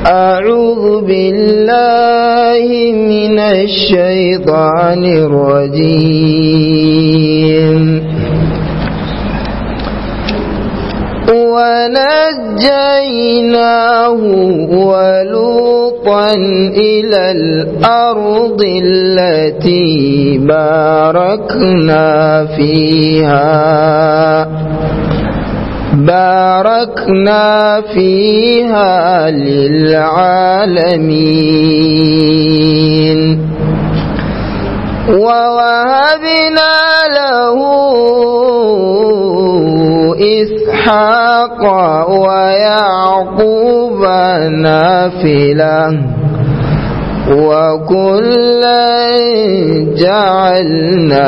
أعوذ بالله من الشيطان الرجيم ونجيناه ولوطا إلى الأرض التي باركنا فيها باركنا فيها للعالمين ووهبنا له إسحاق ويعقوب نافلة وكلا جعلنا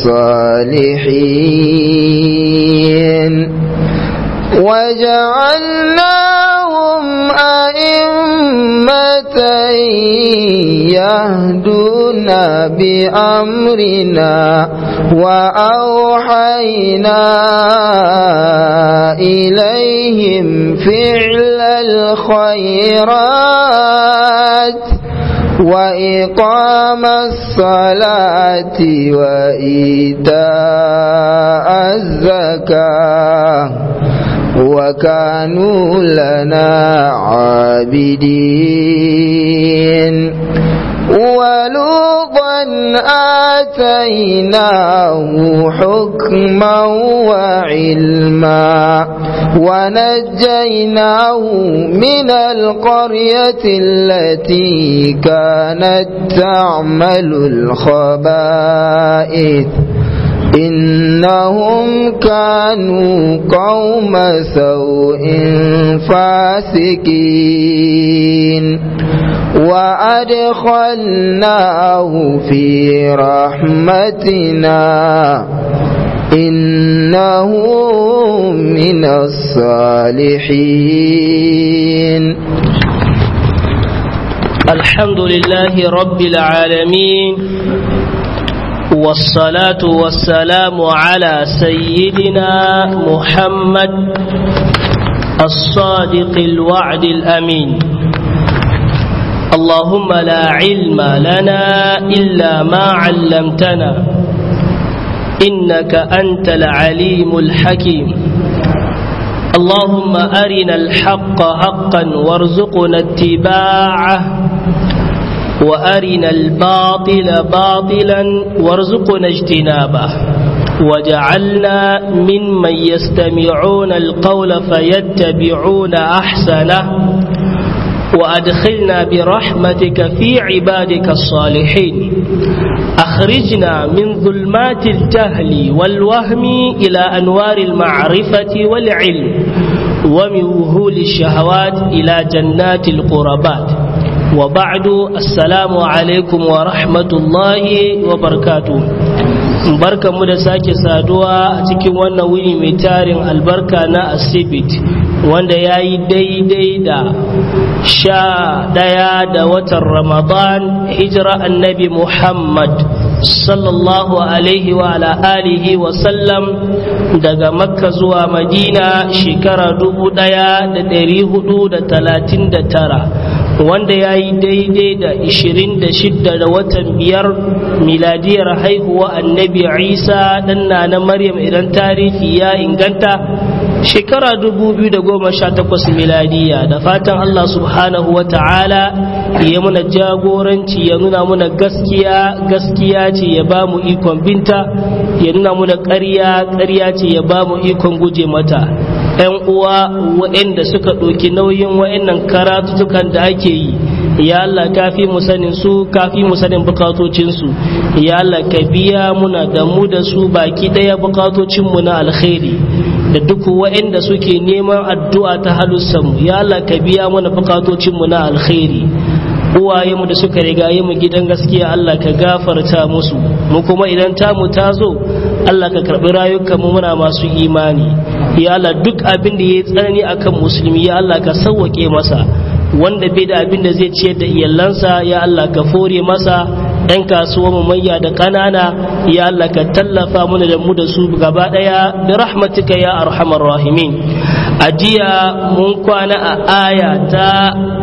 صالحين وجعلناهم أئمة يهدون بأمرنا وأوحينا إليهم فعل الخيرات وإقام الصلاة وإيتاء الزكاة وكانوا لنا عابدين ولوطا آتيناه حكما وعلما ونجيناه من القرية التي كانت تعمل الخبائث إنهم كانوا قوم سوء فاسقين وأدخلناه في رحمتنا إنه من الصالحين الحمد لله رب العالمين والصلاة والسلام على سيدنا محمد الصادق الوعد الأمين اللهم لا علم لنا إلا ما علمتنا إنك أنت العليم الحكيم اللهم أرنا الحق حقا وارزقنا اتباعه وأرنا الباطل باطلا وارزقنا اجتنابه وجعلنا ممن يستمعون القول فيتبعون أحسنه وأدخلنا برحمتك في عبادك الصالحين أخرجنا من ظلمات الجهل والوهم إلى أنوار المعرفة والعلم ومن وهول الشهوات إلى جنات القربات وبعد السلام عليكم ورحمة الله وبركاته barka mu da sake saduwa a cikin wannan wuni mai tarin albarka na asibit wanda ya yi daidai da sha ɗaya da watan ramadan hijira annabi muhammad sallallahu alaihi wa ala alihi wa sallam daga makka zuwa madina shekara dubu ɗaya da ɗari hudu da talatin da tara wanda ya yi daidai da 26 da watan biyar miladiyar haihuwa annabi isa ɗanna na maryam idan tarihi ya inganta shekara 2018 miladiya da fatan allah subhanahu wa ta'ala ya muna jagoranci ya nuna muna gaskiya gaskiya ce ya ba mu ikon binta ya nuna muna ƙarya ƙarya ce ya ba mu ikon guje mata 'yan uwa waɗanda suka ɗauki nauyin waɗannan karatutukan da ake yi ya Allah kafi mu sanin su kafi mu sanin bukatocin su ya Allah ka biya muna da mu da su baki ɗaya bukatocin mu na alkhairi da duk waɗanda suke neman addu'a ta halussan mu ya Allah ka biya muna bukatocin mu na alkhairi uwaye mu da suka rigaye mu gidan gaskiya Allah ka gafarta musu mu kuma idan tamu ta zo Allah ka karbi rayukan mu muna masu imani ya Allah duk abin da yayi tsanani akan musulmi ya Allah ka sauwake masa wanda bai da abin da zai ciyar da iyalansa ya Allah ka fore masa ɗan kasuwa mu manya da ƙanana ya Allah ka tallafa mana da mu da su gaba ɗaya da rahmatika ya arhamar rahimin a jiya mun kwana a aya ta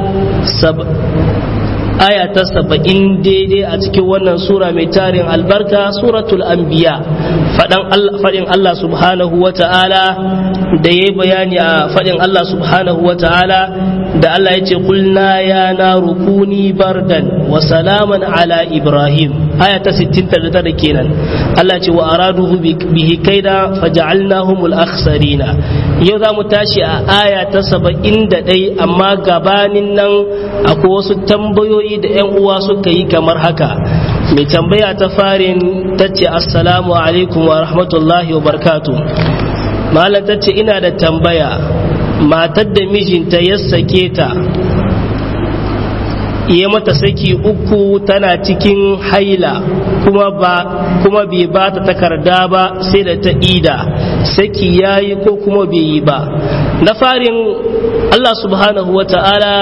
aya ta saba'in daidai a cikin wannan sura mai tarin albarka suratul anbiya faɗin Allah subhanahu wa ta'ala da ya yi bayani a faɗin Allah subhanahu wa ta'ala da Allah ya ce kulna ya na rukuni bardan wa salaman ala ibrahim aya ta 69 kenan Allah ce wa araduhu bihi kaida faja'alnahumul akhsarina yau za mu tashi a aya ta 71 amma gabanin nan akwai wasu tambayoyi da 'yan uwa suka yi kamar haka mai tambaya ta farin ta ce assalamu alaikum wa rahmatullahi wa barkatu malam ta ce ina da tambaya matar da mijinta ya sake ta iya mata saki uku tana cikin haila kuma ba kuma bai ba ta takarda ba sai da ta ida saki yayi ko kuma bai yi ba na farin Allah subhanahu wa ta'ala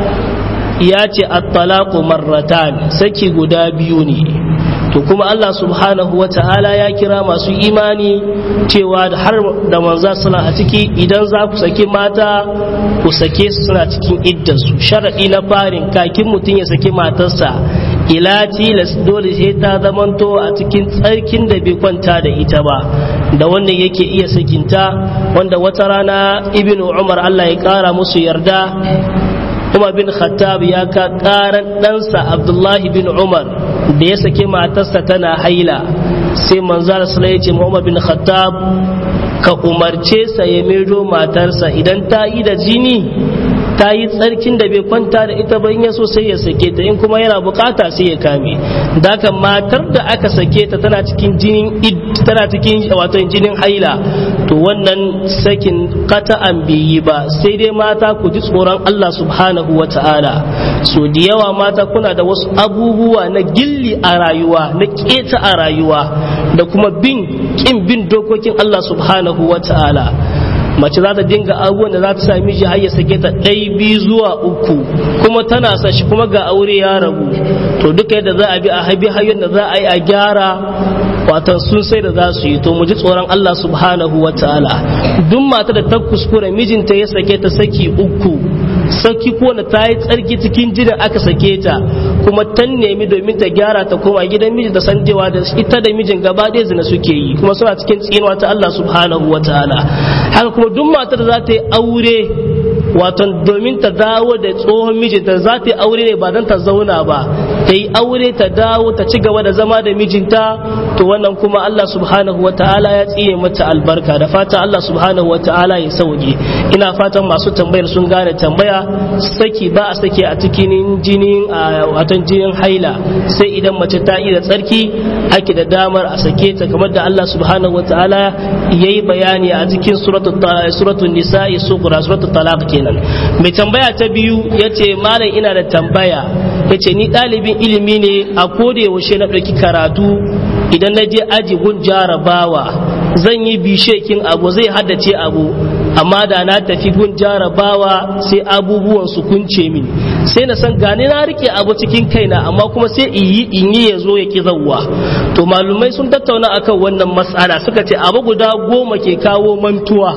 ya ce at-talaqu marratan saki guda biyu ne to kuma Allah subhanahu wa ta'ala ya kira masu imani cewa har da manza suna a ciki idan za ku saki mata ku sake su suna cikin iddarsu sharaɗi na farin kakin mutum ya saki matarsa ila tilas dole sai ta zamanto a cikin tsarkin da bai kwanta da ita ba da wannan yake iya sakinta wanda wata rana ibnu umar Allah ya kara musu yarda Umar bin Khattab ya ka karan ɗansa Abdullahi bin Umar da ya sake matarsa tana haila sai manzara sala ya ce Umar bin Khattab ka umarce sa ya maido matarsa idan ta yi da jini ta yi tsarkin da bai kwanta da ita ba in ya so sai ya sake ta in kuma yana bukata sai ya kame daga matar da aka sake ta tana cikin jinin tana cikin wato jinin haila to wannan sakin qata'an bai yi ba sai dai mata ku ji tsoron Allah subhanahu wa ta'ala so da yawa mata kuna da wasu abubuwa na gilli a rayuwa na keta a rayuwa da kuma bin kin bin dokokin Allah subhanahu wa ta'ala mace za ta dinga abubuwan da za ta sami miji har ya sake ta ɗai biyu zuwa uku kuma tana sa shi kuma ga aure ya rabu to duka yadda za a bi a habi hanyar da za a yi a gyara watan sun sai da za su yi to mu ji tsoron Allah subhanahu wa ta'ala duk mata da ta kuskure mijinta ya sake ta saki uku saki ko na ta yi tsarki cikin jinin aka sake ta kuma ta nemi domin ta gyara ta koma gidan mijin da san cewa da ita da mijin gaba ɗaya zina suke yi kuma suna cikin tsinuwa ta Allah subhanahu wa ta'ala haka kuma duk matar da za ta yi aure wato domin ta dawo da tsohon mijinta za ta yi aure ne ba don ta zauna ba ta yi aure ta dawo ta ci gaba da zama da mijinta to wannan kuma Allah subhanahu wa ta'ala ya tsine mata albarka da fata Allah subhanahu wa ta'ala ya sauke ina fatan masu tambayar sun gane tambaya saki ba a sake a cikin jinin watan jinin haila sai idan mace ta yi da tsarki ake da damar a sake ta kamar da Allah subhanahu wa ta'ala yayi bayani a cikin suratul nisa'i sugura suratul talaq kenan mai tambaya ta biyu yace malam ina da tambaya yace ni ɗalibin ilimi ne a koda yaushe na ɗauki karatu idan na je aji gun jarabawa zan yi bishekin abu zai haddace abu amma da na tafi gun jarabawa sai abubuwan su kunce min sai na san gane na rike abu cikin kaina amma kuma sai in yi in yi ya zo ya ki zawwa to malumai sun tattauna akan wannan matsala suka ce abu guda goma ke kawo mantuwa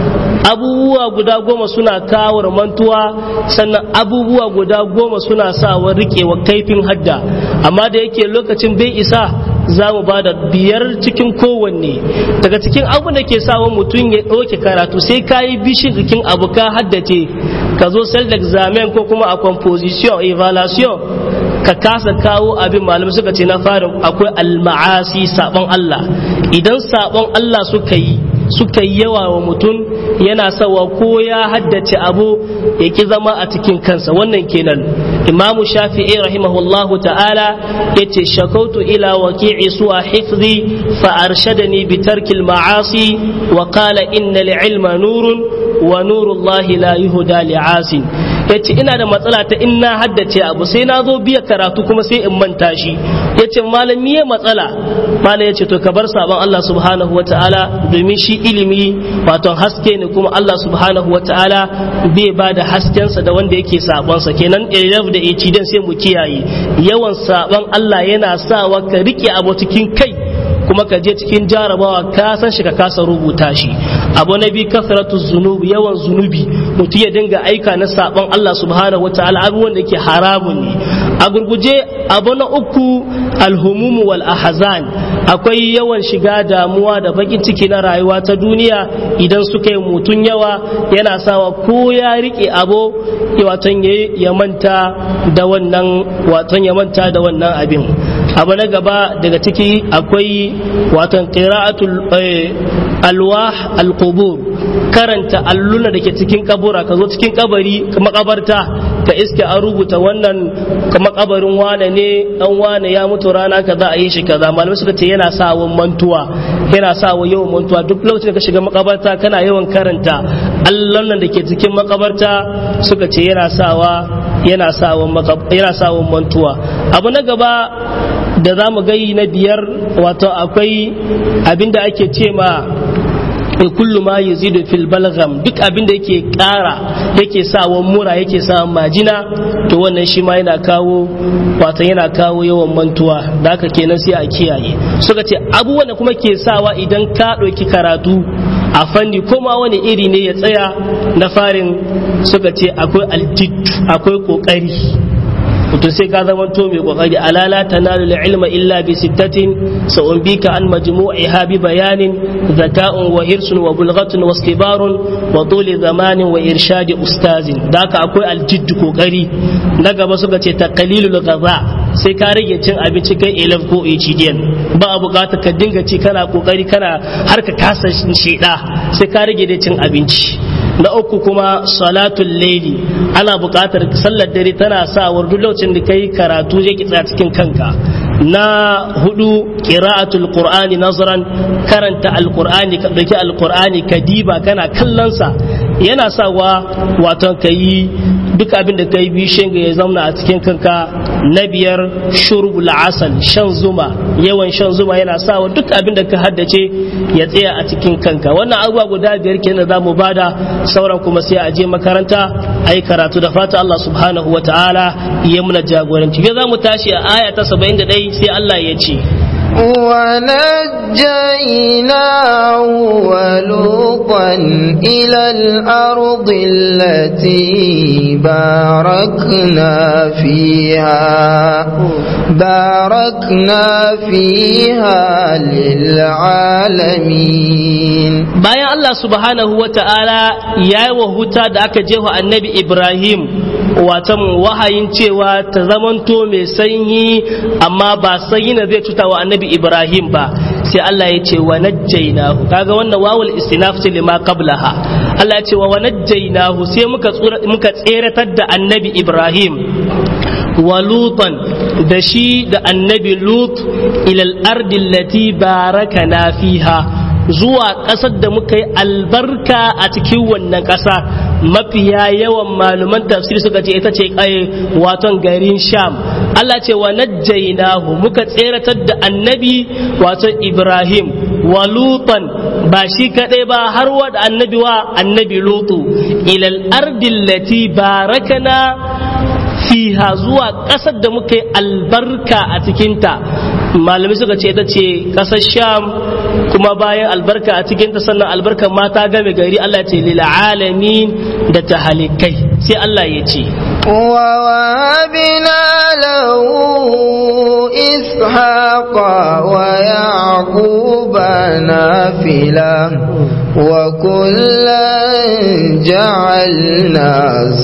abubuwa guda goma suna kawo mantuwa sannan abubuwa guda goma suna sawa rikewa kaifin hadda amma da yake lokacin bai isa za mu ba da biyar cikin kowanne daga cikin abu da ke sawa mutum ya ɗauke karatu sai ka yi bishin jikin abu ka haddace ka zo self examen ko kuma a composition evaluation ka kasa kawo abin malam suka ce na farin akwai alma'asi sabon Allah idan sabon Allah suka yi suka yi yawa wa mutum yana sawa ko ya haddace abu ya ki zama a cikin kansa wannan kenan imamu shafi'i rahimahullahu ta'ala yace shakautu ila waqi'i su'a hifzi fa arshadani bi tarkil ma'asi wa qala innal ilma nurun wa nurullahi la yuhda li'asin yace ina da matsala ta in na haddace abu sai na zo biya karatu kuma sai in manta shi yace malami ya matsala malam yace to ka bar sabon Allah subhanahu wataala domin shi ilimi wato haske ne kuma Allah subhanahu wataala bai ba da haskensa da wanda yake sabon sa kenan iraf da dan sai mu kiyaye yawan sabon Allah yana sawa ka rike abu cikin kai kuma ka je cikin jarabawa ka san shi ka kasa rubuta shi abu na biyu kasratu zunubi yawan zunubi mutum ya dinga aika na sabon Allah subhanahu wataala abubuwan da ke haramun ne a gurguje abu na uku alhumumu wal ahzan akwai yawan shiga damuwa da bakin ciki na rayuwa ta duniya idan suka yi mutun yawa yana sawa ko ya rike abu waton ya manta da wannan waton ya manta da wannan abin abu na gaba daga ciki akwai waton qira'atul alwah alqubur karanta alluna da ke cikin kabura ka zo cikin kabari makabarta ka iske an rubuta wannan makabarin wane ne dan wane ya mutu rana kaza a yi shi kaza malamai suka ce yana sa mantuwa yana sa yawan mantuwa duk lokacin da ka shiga makabarta kana yawan karanta allon da ke cikin makabarta suka ce yana sawa yana sawa yana sawa mantuwa abu na gaba da za mu gai na biyar wato akwai abinda ake ce ma kullu ma yazidu fil balgham duk abin da yake kara yake sawa mura yake sawa majina to wannan shi ma yana kawo wato yana kawo yawan mantuwa da haka kenan sai a kiyaye suka ce abubuwan da kuma ke sawa idan ka ɗauki karatu a fanni ko ma wani iri ne ya tsaya na farin suka ce akwai altittu akwai kokari mutum sai ka zama to mai kokari alala tanalu ilma illa bi sittatin sa'unbika an majmu'iha bi bayanin zaka'un wa hirsun wa bulghatun wa istibarun wa tuli zamanin wa irshadi ustazin da haka akwai aljidd kokari na gaba suka ce taqlilul ghaza sai ka rage cin abinci kai elef ko HDN ba a bukatar ka dinga ci kana kokari kana har ka kasa sheda sai ka rage da cin abinci na uku kuma salatul laili ana buƙatar sallar dare tana sa duk lokacin da kai karatu zai kitsa cikin kanka na hudu qira'atul qur'ani nazran karanta alqur'ani ka dauki alqur'ani ka diba kana kallon sa yana sawa wato kai duk abin da kai bishin ga ya zauna a cikin kanka na biyar shurbul asal shan zuma yawan shan zuma yana sawa duk abin da ka haddace ya tsaya a cikin kanka wannan abubuwa guda biyar kenan za mu bada sauran kuma sai a je makaranta a yi karatu da fata Allah subhanahu wa ta'ala ya muna jagoranci ya za mu tashi a aya ta 71 sai Allah ya ce ونجيناه ولوطا إلى الأرض التي باركنا فيها باركنا فيها للعالمين bayan Allah subhanahu wa ta'ala ya yi wa huta da aka jefa annabi Ibrahim watan wahayin cewa ta zamanto mai sanyi amma ba sanyi na zai cuta wa annabi Ibrahim ba sai Allah ya ce wa najjaynahu kaga wannan wawul istinaf ce lima qablaha Allah ya ce wa najjaynahu sai muka muka tseratar da annabi Ibrahim wa lutan da shi da annabi lut ilal ardi allati barakana fiha zuwa ƙasar da muka yi albarka a cikin wannan ƙasa mafiya yawan maluman tafsir suka ce ita ce ƙaye waton garin sham Allah ce wa najjaynahu muka tseratar da annabi waton ibrahim wa lutan ba shi kaɗai ba har wa da annabi wa annabi lutu ilal ardil lati barakana fiha zuwa ƙasar da muka yi albarka a cikinta malamai suka ce ita ce ƙasar sham kuma bayan albarka a cikinta sannan albarkar mata game gari Allah ce lil alamin da ta halikai sai Allah ya ce ووهبنا له إسحاق ويعقوب نافلة وكلا جعلنا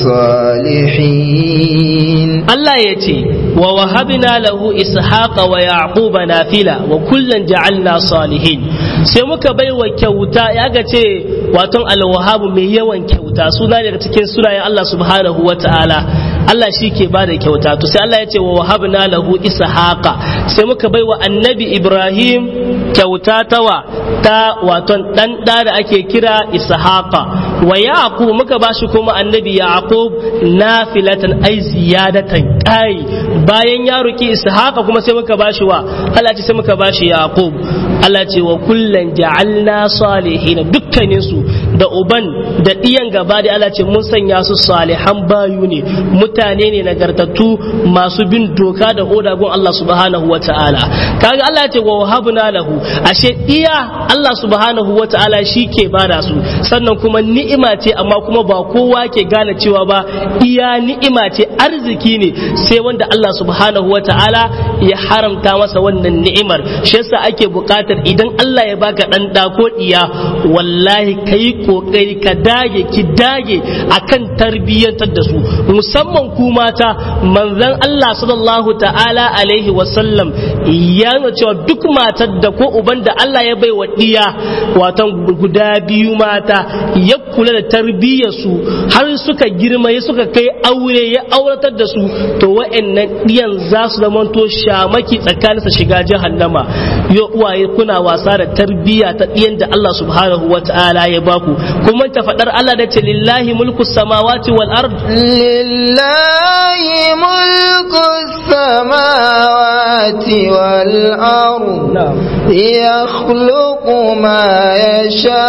صالحين Allah ya ce wa wahabna lahu ishaqa wa yaquba nafila wa kullan ja'alna salihin sai muka bai wa kyauta ya ga ce waton alwahabu mai yawan kyauta suna daga cikin sunayen Allah subhanahu wa ta'ala Allah shi ke ba da kyauta to sai Allah ya ce wa wahabna lahu ishaqa sai muka bai wa annabi Ibrahim kyauta tawa ta waton dan da da ake kira ishaqa wa yaqub muka bashi kuma annabi yaqub nafilatan ai ziyadatan kai bayan ya roki ishaqa kuma sai muka bashi wa Allah ce sai muka bashi yaqub Allah ce wa kullan ja'alna salihin dukkanin su da uban da diyan gaba da Allah ce mun sanya su salihan bayu ne mutane ne nagartattu masu bin doka da oda gun Allah subhanahu wata'ala kaga Allah ce wa wahabna lahu ashe iya Allah subhanahu wata'ala shi ke bada su sannan kuma ni'ima ce amma kuma ba kowa ke gane cewa ba iya ni'ima ce arziki ne sai wanda Allah subhanahu wata'ala ya haramta masa wannan ni'imar shi yasa ake buƙatar idan Allah ya baka dan da ko diya wallahi kai kokari ka dage ki dage akan tarbiyyantar da su musamman ku mata manzon Allah sallallahu ta'ala alaihi wasallam ya nuna cewa duk matar da ko uban da Allah ya bai wa diya watan guda biyu mata ya kula da tarbiyyar su har suka girma ya suka kai aure ya auratar da su to wa'annan diyan za su zama to shamaki tsakanin sa shiga jahannama yo uwaye kuna wasa da tarbiyya ta diyan da Allah subhanahu wata'ala ya baku kuma ta fadar Allah da ce lillahi mulku samawati wal ard lillahi mulku samawati wal ard yakhluqu ma yasha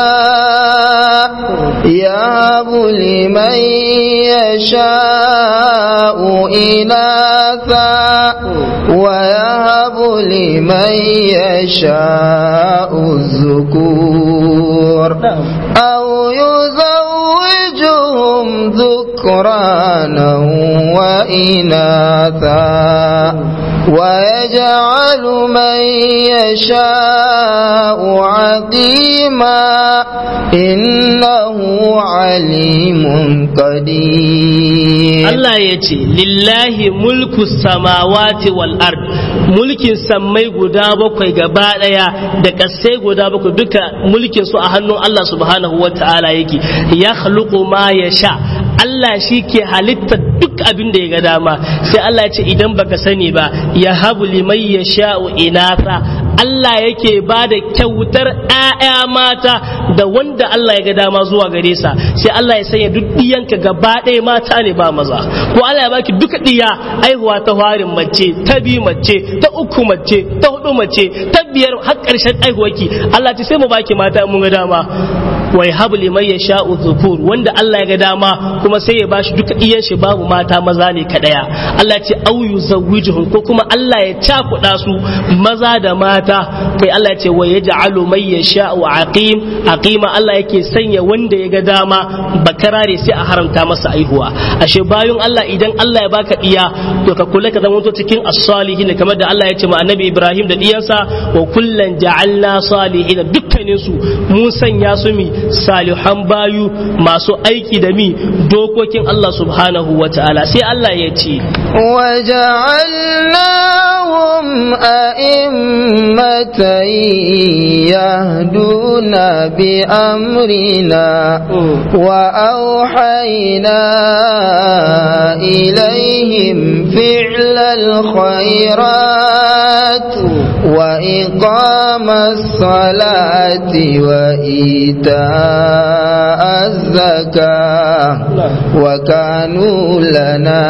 yahabu liman yasha'u inatha wa yahabu liman yasha'u الذكور أو يزوجهم ذكرانا وإناثا ويجعل من يشاء عقيما إنه عليم قدير Allah ya ce lillahi mulku samawati wal ard mulkin sammai guda bakwai gaba daya da kasai guda bakwai duka mulkin su a hannun Allah subhanahu wa ta'ala yake ya khluqu ma yasha Allah shi ke halitta duk abin da ya ga dama sai Allah ya ce idan baka sani ba ya habu liman yasha'u inatha Allah yake ba da kyautar ‘ya'ya mata da wanda Allah ya ga dama zuwa gare sa sai Allah ya sanya duk ɗiyanka gaba ɗaya mata ne ba maza ko Allah ya baki duka ɗiya aihuwa ta farin mace ta biyu mace ta uku mace ta hudu mace ta biyar har ƙarshen aihuwarki Allah ce sai mu baki mata mun ga dama wa yahabu liman yasha'u dhukur wanda Allah ya ga dama kuma sai ya bashi duka iyan shi babu mata maza ne kadaya Allah ce au yuzawwijuhum ko kuma Allah ya cakuɗa su maza da mata kai Allah ya ce wa yaj'alu man yasha'u aqim aqima Allah yake sanya wanda ya ga dama bakarare sai a haramta masa aihuwa ashe bayun Allah idan Allah ya baka iya to ka kula ka zama to cikin as-salihin kamar da Allah ya ce ma annabi Ibrahim da diyansa wa kullan ja'alna salihin dukkanin su mun sanya su mi salihan bayu masu aiki da mi dokokin Allah subhanahu wa ta'ala sai Allah ya ce وجعلناهم أئمة يهدون بأمرنا وأوحينا إليهم فعل الخيرات وإقام الصلاة وإيتاء الزكاة وكانوا لنا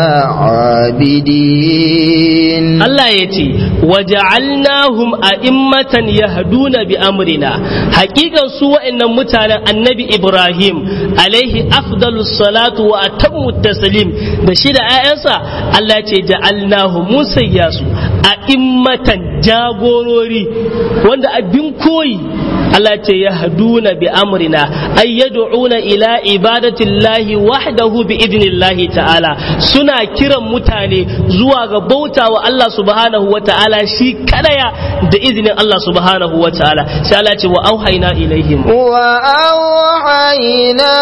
عابدين Allah ya ce waja'alnahum a'immatan yahduna bi amrina hakikan su wa'annan mutanen annabi Ibrahim alaihi afdalus salatu wa atammu taslim da shi da ƴaƴansa Allah ya ce ja'alnahum musayya su a'immatan jagorori wanda abin koyi Allah ce ya haduna bi amrina ay yad'una ila ibadatillahi wahdahu bi idnillahi ta'ala suna kiran mutane zuwa ga bauta wa Allah subhanahu wa ta'ala shi kadaya da izinin Allah subhanahu wa ta'ala sai Allah ce wa auhayna ilaihim wa auhayna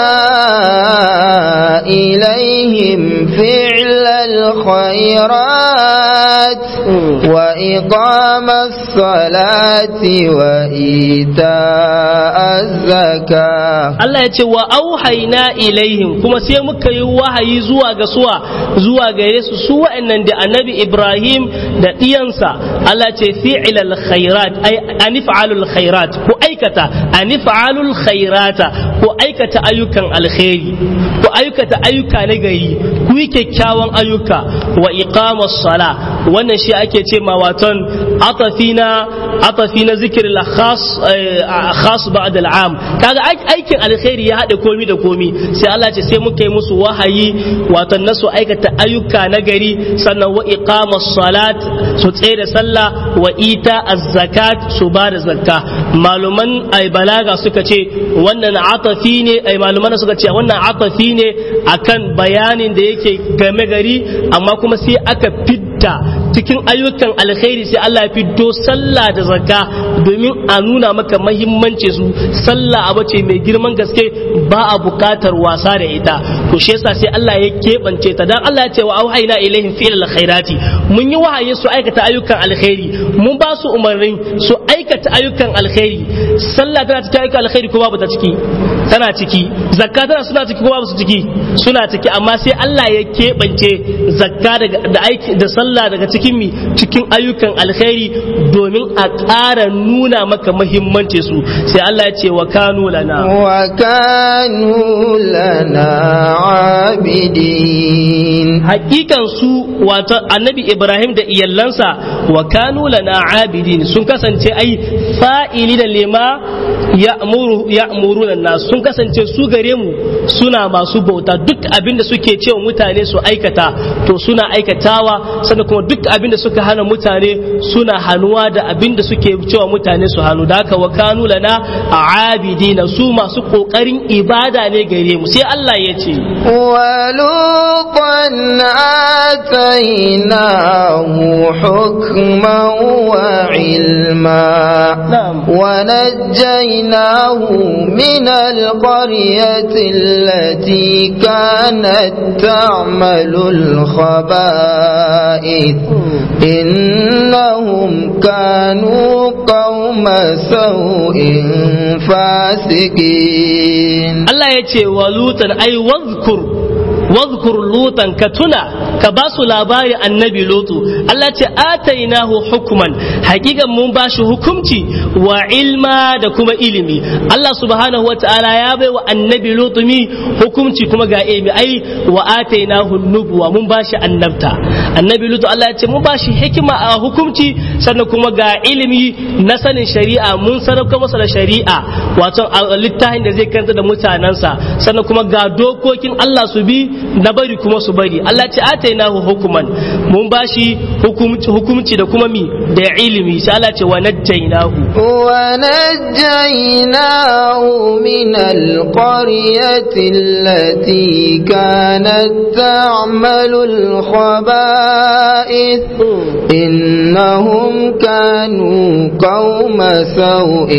ilaihim fi'lal khairat wa iqamas salati wa إيتاء الزكاة Allah ya ce wa auhaina ilaihim kuma sai muka yi wahayi zuwa ga suwa zuwa gare su su wa'annan da annabi Ibrahim da ɗiyansa Allah ce fi'ilal khairat ay anif'alul khairat ko aikata anif'alul khairata ko aikata ayyukan alkhairi ko aikata ayyuka na gari ku yi kyakkyawan ayyuka wa iqamas sala wannan shi ake ce ma waton atafina atafina zikril khas khas ba'd al'am kaga aikin alkhairi ya hade komi da komi sai Allah ce sai muka yi musu wahayi waton nasu aikata ayyuka na gari sannan wa iqamas salat su tsaye da sallah wa ita az-zakat su ba da zakka maluman ay balaga suka ce wannan atafi ne ay maluman suka ce wannan atafi ne akan bayanin da yake game gari amma kuma sai aka fidda cikin ayyukan alkhairi sai Allah ya fiddo sallah da zakka domin a nuna maka mahimmanci su sallah abu ce mai girman gaske ba a bukatar wasa da ita to shi yasa sai Allah ya keɓance ta dan Allah ya ce wa auhayna ilaihim fi'l alkhairati mun yi wahayi su aikata ayyukan alkhairi mun ba su umarnin su aikata ayyukan alkhairi sallah tana cikin ayyukan alkhairi ko babu ta ciki tana ciki zakka tana suna ciki ko babu su ciki suna ciki amma sai Allah ya keɓance zakka da aiki da sallah daga cikin mi cikin ayyukan alkhairi domin a ƙara nuna maka muhimmanci su sai Allah ya ce wa kanu lana wa kanu lana abidin hakikan su wato annabi Ibrahim da iyallansa wa kanu lana abidin sun kasance ai fa'ili da lema ya'muru ya'muruna nas sun kasance su gare mu suna masu bauta duk abin da suke cewa mutane su aikata to suna aikatawa sannan kuma duk abin da suka hana mutane suna hannuwa da abin da suke cewa mutane su hannu da haka wa kanu lana abidina su masu kokarin ibada ne gare mu sai Allah ya ce ولوطا آتيناه حكما وعلما نعم. ونجيناه من القرية التي كانت تعمل الخبائث إنهم كانوا قوم سوء فاسقين Allah ya ce wa lutan ai wazkur wazkur lutan ka tuna ka ba su labari annabi lutu Allah ce atainahu hukman hakikan mun ba shi hukumci wa ilma da kuma ilimi Allah subhanahu wa ta'ala ya bai wa annabi lutu mi hukumci kuma ga ilimi ai wa atainahu nubuwa mun ba shi annabta annabi lutu Allah ya ce mun ba shi hikima a hukumci sannan kuma ga ilimi na sanin shari'a mun sarrafa masa da shari'a wato a littafin da zai karanta da mutanensa sannan kuma ga dokokin Allah su bi na bari kuma su bari Allah ce atainahu hukuman mun bashi hukumci hukumci da kuma mi da ilimi sai Allah ce wa najjaynahu ونجيناه من القرية التي كانت تعمل الخبائث إنهم كانوا قوم سوء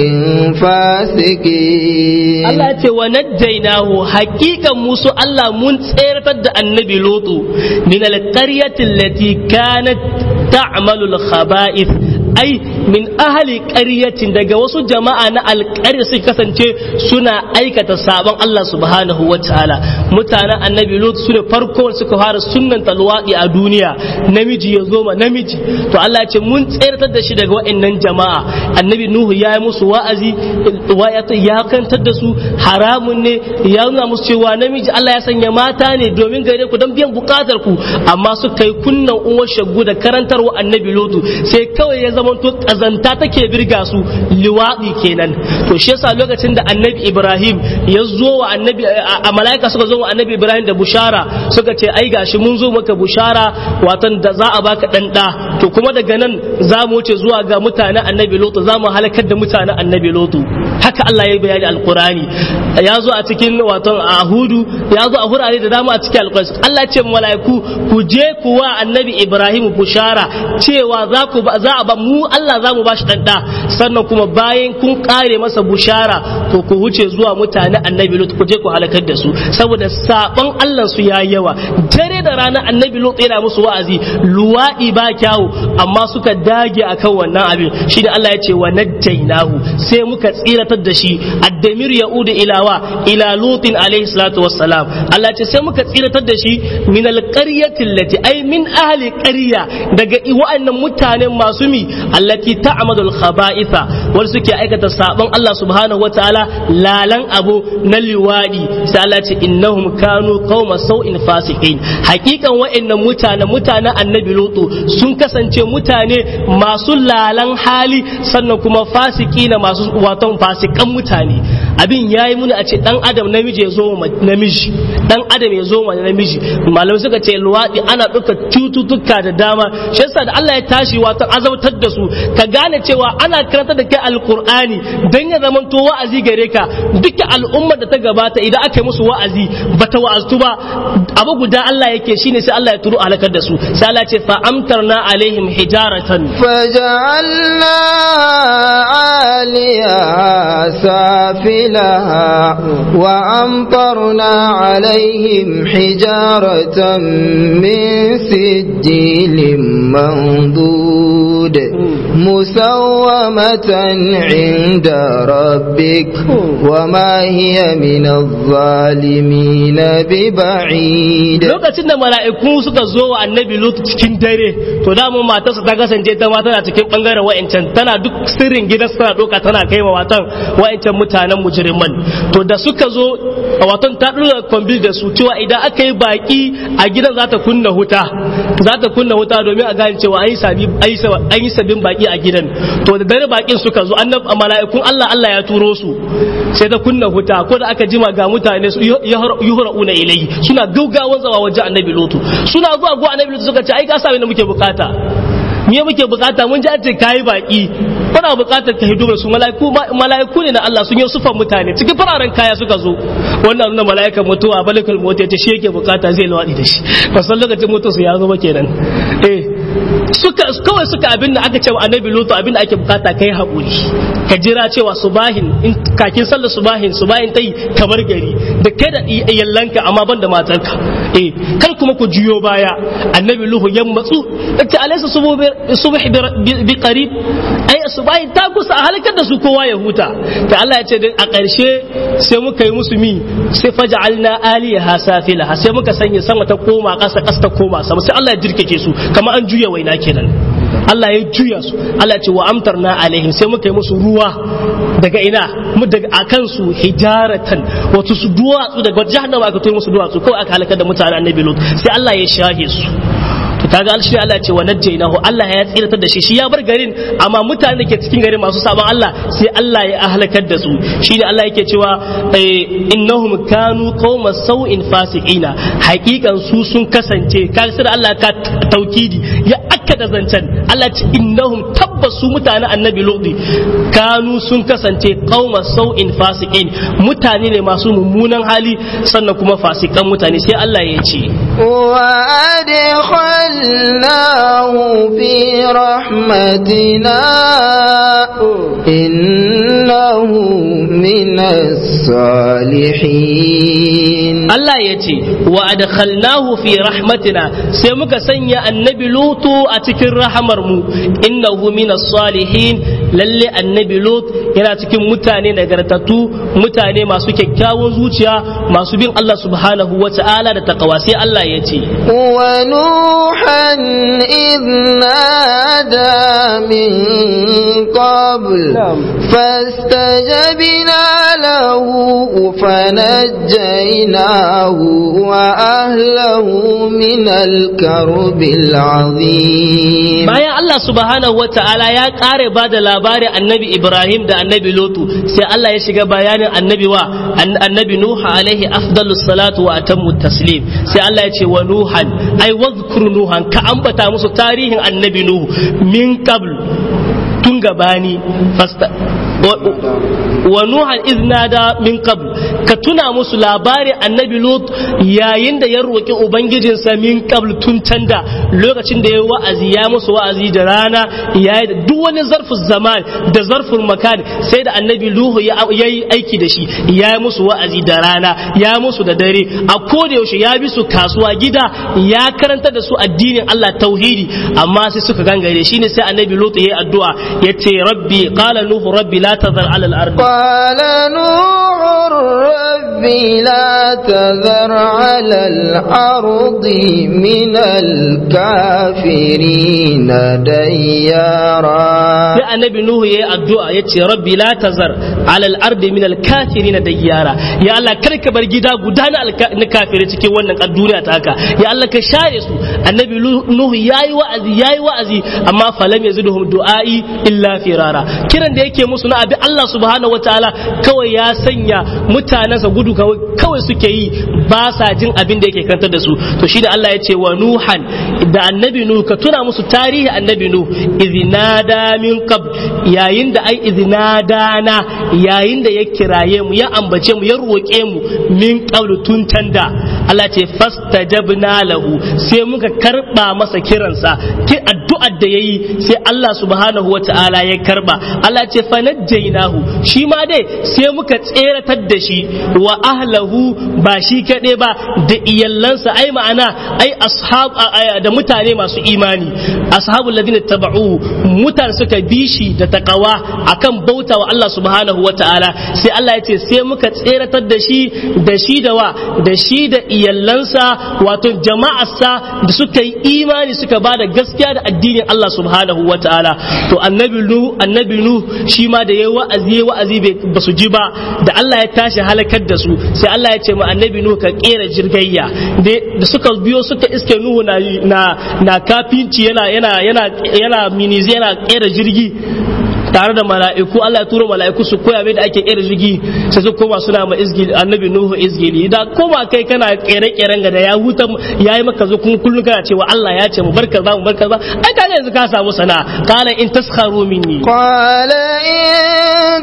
فاسقين Allah ce wa najjaynahu haqiqan musu Allah mun tseratar da annabi lutu min alqaryati allati kanat ta'malu al-khaba'ith ai min ahli qaryatin daga wasu jama'a na alƙarya suka kasance suna aikata sabon Allah subhanahu wa ta'ala mutanen annabi lut su ne farko suka fara sunnan talwadi a duniya namiji ya zo ma namiji to Allah ya ce mun tseratar da shi daga wa'annan jama'a annabi nuhu ya yi musu wa'azi ya kantar da su haramun ne ya nuna musu cewa namiji Allah ya sanya mata ne domin gare ku don biyan bukatar ku amma suka yi kunnan uwar shaggu da karantarwa annabi lutu sai kawai ya zama to kazanta take birga su liwaɗi kenan to shi yasa lokacin da annabi ibrahim ya zo wa annabi a mala'ika suka zo wa annabi ibrahim da bushara suka ce ai gashi mun zo maka bushara watan da za a baka dan da to kuma daga nan za mu wuce zuwa ga mutanen annabi lutu za mu halakar da mutanen annabi lutu haka Allah ya yi bayani alqurani ya zo a cikin watan ahudu ya zo a hurare da dama a cikin alqurani Allah ya ce mala'iku ku je ku wa annabi ibrahim bushara cewa za ku za a ba mu Allah za mu bashi dan da sannan kuma bayan kun kare masa bushara to ku wuce zuwa mutane annabi lut ku je ku halakar da su saboda sabon Allah su ya yawa dare da rana annabi lut yana musu wa'azi luwadi ba kyawu amma suka dage akan wannan abin shi da Allah ya ce wa najjaynahu sai muka tsiratar da shi addamir yaudu ilawa ila lutin alaihi salatu wassalam Allah ya ce sai muka tsiratar da shi min alqaryati allati ay min ahli qarya daga wa'annan mutanen masu mi allati allati ta'malul khaba'itha wal suke aikata sabon Allah subhanahu wataala lalan abu na liwadi sai Allah ce innahum kanu qauma sau'in fasiqin hakikan wa'annan mutane mutanen annabi lutu sun kasance mutane masu lalan hali sannan kuma fasiki na masu waton fasikan mutane abin yayi muni a ce dan adam namiji ya zo namiji dan adam ya zo namiji malamai suka ce luwadi ana duka cututtuka da dama shi yasa da Allah ya tashi wato azabtar da su ka gane cewa ana karanta da kai alqur'ani dan ya zamanto wa'azi gare ka duka al'ummar da ta gabata idan aka yi musu wa'azi bata wa'aztu ba abu guda Allah yake shine sai Allah ya turu halakar da su sai Allah ya ce fa amtarna alaihim hijaratan فجعلنا عاليها سافلها وأمطرنا عليهم حجارة من سجيل منضود مسومة عند ربك وما هي من الظالمين ببعيد lokacin da mala'iku suka zo wa annabi lut cikin dare to da mu matarsa ta kasance ta ma tana cikin bangaren wa'ancan tana duk sirrin gidan tana doka tana kai wa watan wa'ancan mutanen mujriman to da suka zo a watan ta dora kwambil da su cewa idan aka yi baki a gidan za ta kunna huta za ta kunna huta domin a gane cewa an yi sabi an yi sabbin baki a gidan to da dare bakin suka zo annab mala'ikun Allah Allah ya turo su sai ta kunna huta ko da aka jima ga mutane su yuhra'una ilayhi suna gaugawan zawa wajen annabi lutu suna zuwa go annabi lutu suka ce ai ka sa da muke bukata me muke bukata mun ji an ce kayi baki kuna bukatar ka hidu su mala'iku mala'iku ne na Allah sun yi sufan mutane cikin fararen kaya suka zo wannan nuna mala'ikan mutuwa balikul mota ce shi yake bukata zai lawadi da shi ba san lokacin mutu su ya zo ba kenan eh suka kawai suka abin da aka ce wa annabi lutu abin da ake bukata kai haƙuri ka jira cewa subahin in kakin sallar subahin subahin tai kamar gari da kai da iyallanka amma ban da matarka eh kar kuma ku juyo baya annabi luhu ya matsu yace alaysa subh bi qarib ai subahin ta kusa a halakar da su kowa ya huta da Allah ya ce a ƙarshe sai muka yi musu mi sai faj'alna aliyaha safilaha sai muka sanya sama ta koma ƙasa ƙasa ta koma sama sai Allah ya jirkake su kamar an juya waina kenan Allah ya juya su Allah ya ce wa amtarna alaihim sai muka yi musu ruwa daga ina mu daga akan su hijaratan wato su duwatsu daga jahannama aka toyi musu duwatsu kawai aka halaka da mutanen annabi lut sai Allah ya shahe su to kaga alshi Allah ya ce wa najjaynahu Allah ya tsiratar da shi shi ya bar garin amma mutanen da ke cikin garin masu sabon Allah sai Allah ya halakar da su shine Allah yake cewa innahum kanu qauma sau'in fasiqina hakikan su sun kasance kaga sai Allah ka taukidi ya akkada zancen Allah ce innahum tabbas su mutanen annabi ludi kanu sun kasance qauma sau'in fasiqin mutane ne masu mummunan hali sannan kuma fasikan mutane sai Allah ya ce وأدخلناه في رحمتنا إنه من الصالحين Allah ya ce wa adkhalnahu fi rahmatina sai muka sanya annabi lutu a cikin rahamar mu innahu minas salihin lalle annabi lut yana cikin mutane nagartattu mutane masu kyakkyawan zuciya masu bin Allah subhanahu wa ta'ala da taqwa sai Allah ya ce wa nuhan idh nada min qabl fastajabna lahu fanajjaynahu wa ahlahu min al-karb al-azim bayan Allah subhanahu wa ta'ala ya kare ba da labarin annabi Ibrahim da annabi Lutu sai Allah ya shiga bayanin annabi wa annabi Nuh alaihi afdalus salatu wa atammu taslim sai Allah ya ce wa Nuhan ai wadhkur Nuhan ka ambata musu tarihin annabi Nuh min qabl tun gabani fasta wa nuhan iznada min qabl ka tuna musu labarin annabi lut yayin da ya roki ubangijinsa min qabl tun canda lokacin da ya wa'azi ya musu wa'azi da rana yayi da duk wani zarfin zaman da zarfin makan sai da annabi luhu ya yi aiki da shi ya yi musu wa'azi da rana ya musu da dare a koda yaushe ya bi su kasuwa gida ya karanta da su addinin Allah tauhidi amma sai suka gangare shine sai annabi lut ya yi addu'a yace rabbi qala nuhu rabbi la la tazar ala al-ard قال نوح رب لا تذر على الأرض من الكافرين ديارا sai annabi nuhu yayi addu'a yace rabbi la tazar ala al-ard min al-kafirin dayyara ya Allah kar ka bar gida guda na alka- na kafire cikin wannan ƙar duniya ta haka ya Allah ka share su annabi nuhu yayi wa'azi yayi wa'azi amma falam yazidhum du'ai illa firara kiran da yake musu na abi Allah subhanahu wataala kawai ya sanya mutanensa gudu kawai kawai suke yi ba sa jin abin da yake kantar da su to shi da Allah ya ce wa nuhan da annabi nuhu ka tuna musu tarihi annabi nuhu izinada min qab yayin da ai izinadana yayin da ya kiraye mu ya ambace mu ya roƙe mu min qablu tun tanda Allah ce fastajabna lahu sai muka karba masa kiransa ki addu'ar da yayi sai Allah subhanahu wata'ala ya karba Allah ce fanajjaynahu shi ma dai sai muka tseratar da shi wa ahlahu ba shi kaɗai ba da iyallansa ai ma'ana ai ashab da mutane masu imani ashabul ladina taba'u mutane suka bi shi da takawa akan bauta wa Allah subhanahu wata'ala sai Allah ya ce sai muka tseratar da shi da shi da wa da shi da iyallansa wato jama'arsa da suka yi imani suka ba da gaskiya da addinin Allah subhanahu wa ta'ala to annabi nu annabi nu shi ma da yayi wa'azi yayi wa'azi ba su ji ba da Allah ya tashi halakar da su sai Allah ya ce ma annabi nu ka kera jirgayya da suka biyo suka iske nuhu na na na kafinci yana yana yana yana minizi yana kera jirgi tare da mala'iku Allah ya tura mala'iku su koya mai da ake kera jirgi sai su koma suna ma izgili annabi nuhu izgili da koma kai kana kere keren ga da ya huta yayi maka zo kun kullun kana cewa Allah ya ce mu barka za mu barka za ai kaga yanzu ka samu sana qala in taskharu minni qala in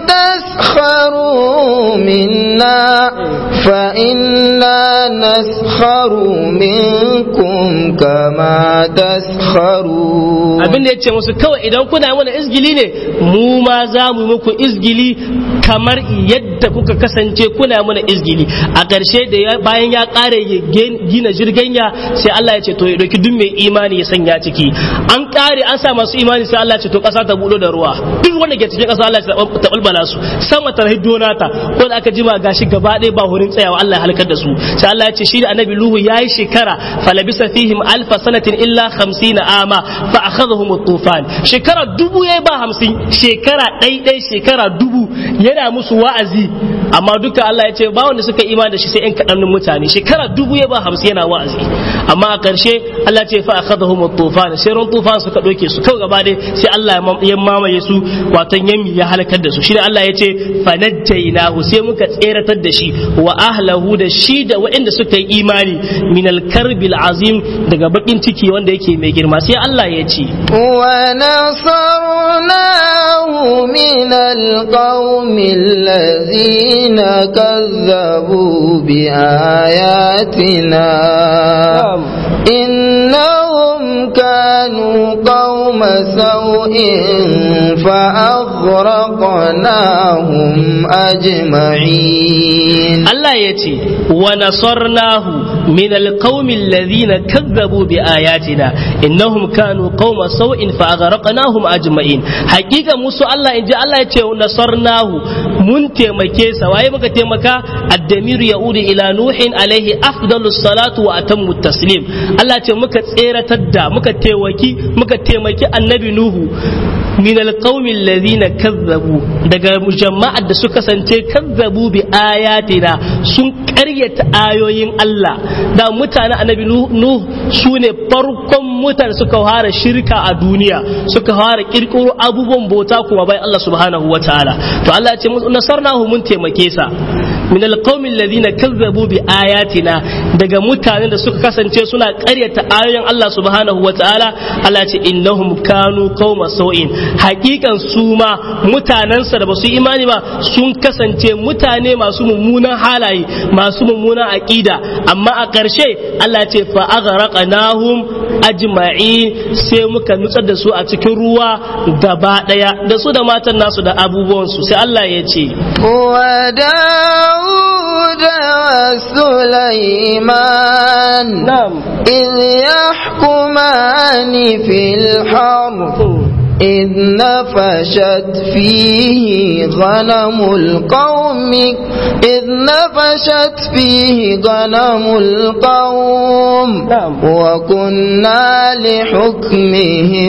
taskharu minna fa inna naskharu minkum kama taskharu abin da yace musu kawai idan kuna mana izgili ne mu ma za mu yi muku izgili kamar yadda kuka kasance kuna mana izgili a ƙarshe da bayan ya ƙare ya gina jirganya sai Allah ya ce to ya ɗauki duk mai imani ya sanya ciki an ƙare an sa masu imani sai Allah ya ce to ƙasa ta buɗo da ruwa duk wanda ke cikin ƙasa Allah ya ta ɓulɓala su sama ta hiddo nata ko da aka jima gashi gaba ɗaya ba hurin tsayawa Allah ya halakar da su sai Allah ya ce shi da annabi Nuhu yayi shekara falabisa fihim alfa sanatin illa 50 ama fa akhadhahum at-tufan shekara dubu yayi ba hamsin shekara ɗaiɗai shekara dubu yana musu wa'azi amma duka Allah ya ce ba wanda suka imani da shi sai 'yan kaɗannin mutane shekara dubu ya ba hamsin yana wa'azi amma a ƙarshe Allah ce fa akhadhahum at-tufan sai ran tufan suka ɗauke su kawai gaba dai sai Allah ya mamaye su watan yami ya halakar da su shi Allah ya ce fanajjaynahu sai muka tseratar da shi wa ahlahu da shi da waɗanda suka yi imani min al-karbil azim daga bakin ciki wanda yake mai girma sai Allah ya ce wa nasarnahu min القوم الذين كذبوا بآياتنا إنهم كانوا قوم سوء فأغرقناهم أجمعين الله يتي ونصرناه من القوم الذين كذبوا بآياتنا إنهم كانوا قوم سوء فأغرقناهم أجمعين حقيقة موسى الله إن جاء الله يتي ونصرناه من تيمكيسا وأي بك تيمكا الدمير يعود إلى نوح عليه أفضل الصلاة وأتم التسليم الله يتي مكا تسيرة تدى مكا تيوكي مكا تيمكي النبي نوح min alqaumin ladhina kazzabu daga jama'ar da suka sance kazzabu bi ayatina sun karyata ayoyin Allah da mutane annabi nuh su ne farkon mutane suka fara shirka a duniya suka fara kirkiro abubuwan bauta kuma bai Allah subhanahu wataala to Allah ya ce nasarnahu mun taimake sa min alqaumin ladhina kazzabu bi ayatina daga mutanen da suka kasance suna karyata ayoyin Allah subhanahu wataala Allah ya ce innahum kanu qauma sau'in hakikan su ma mutanensa da ba su imani ba sun kasance mutane masu mummunan halaye masu mummunan aƙida amma a ƙarshe Allah ce fa aghraqnahum ajma'in sai muka nutsar da su a cikin ruwa gaba daya da su da matan nasu da abubuwan su sai Allah ya ce wa Dawud wa Sulaiman na'am إذ يحكمان في الحرث إذ نفشت فيه غنم القوم إذ نفشت فيه غنم القوم نعم. وكنا لحكمهم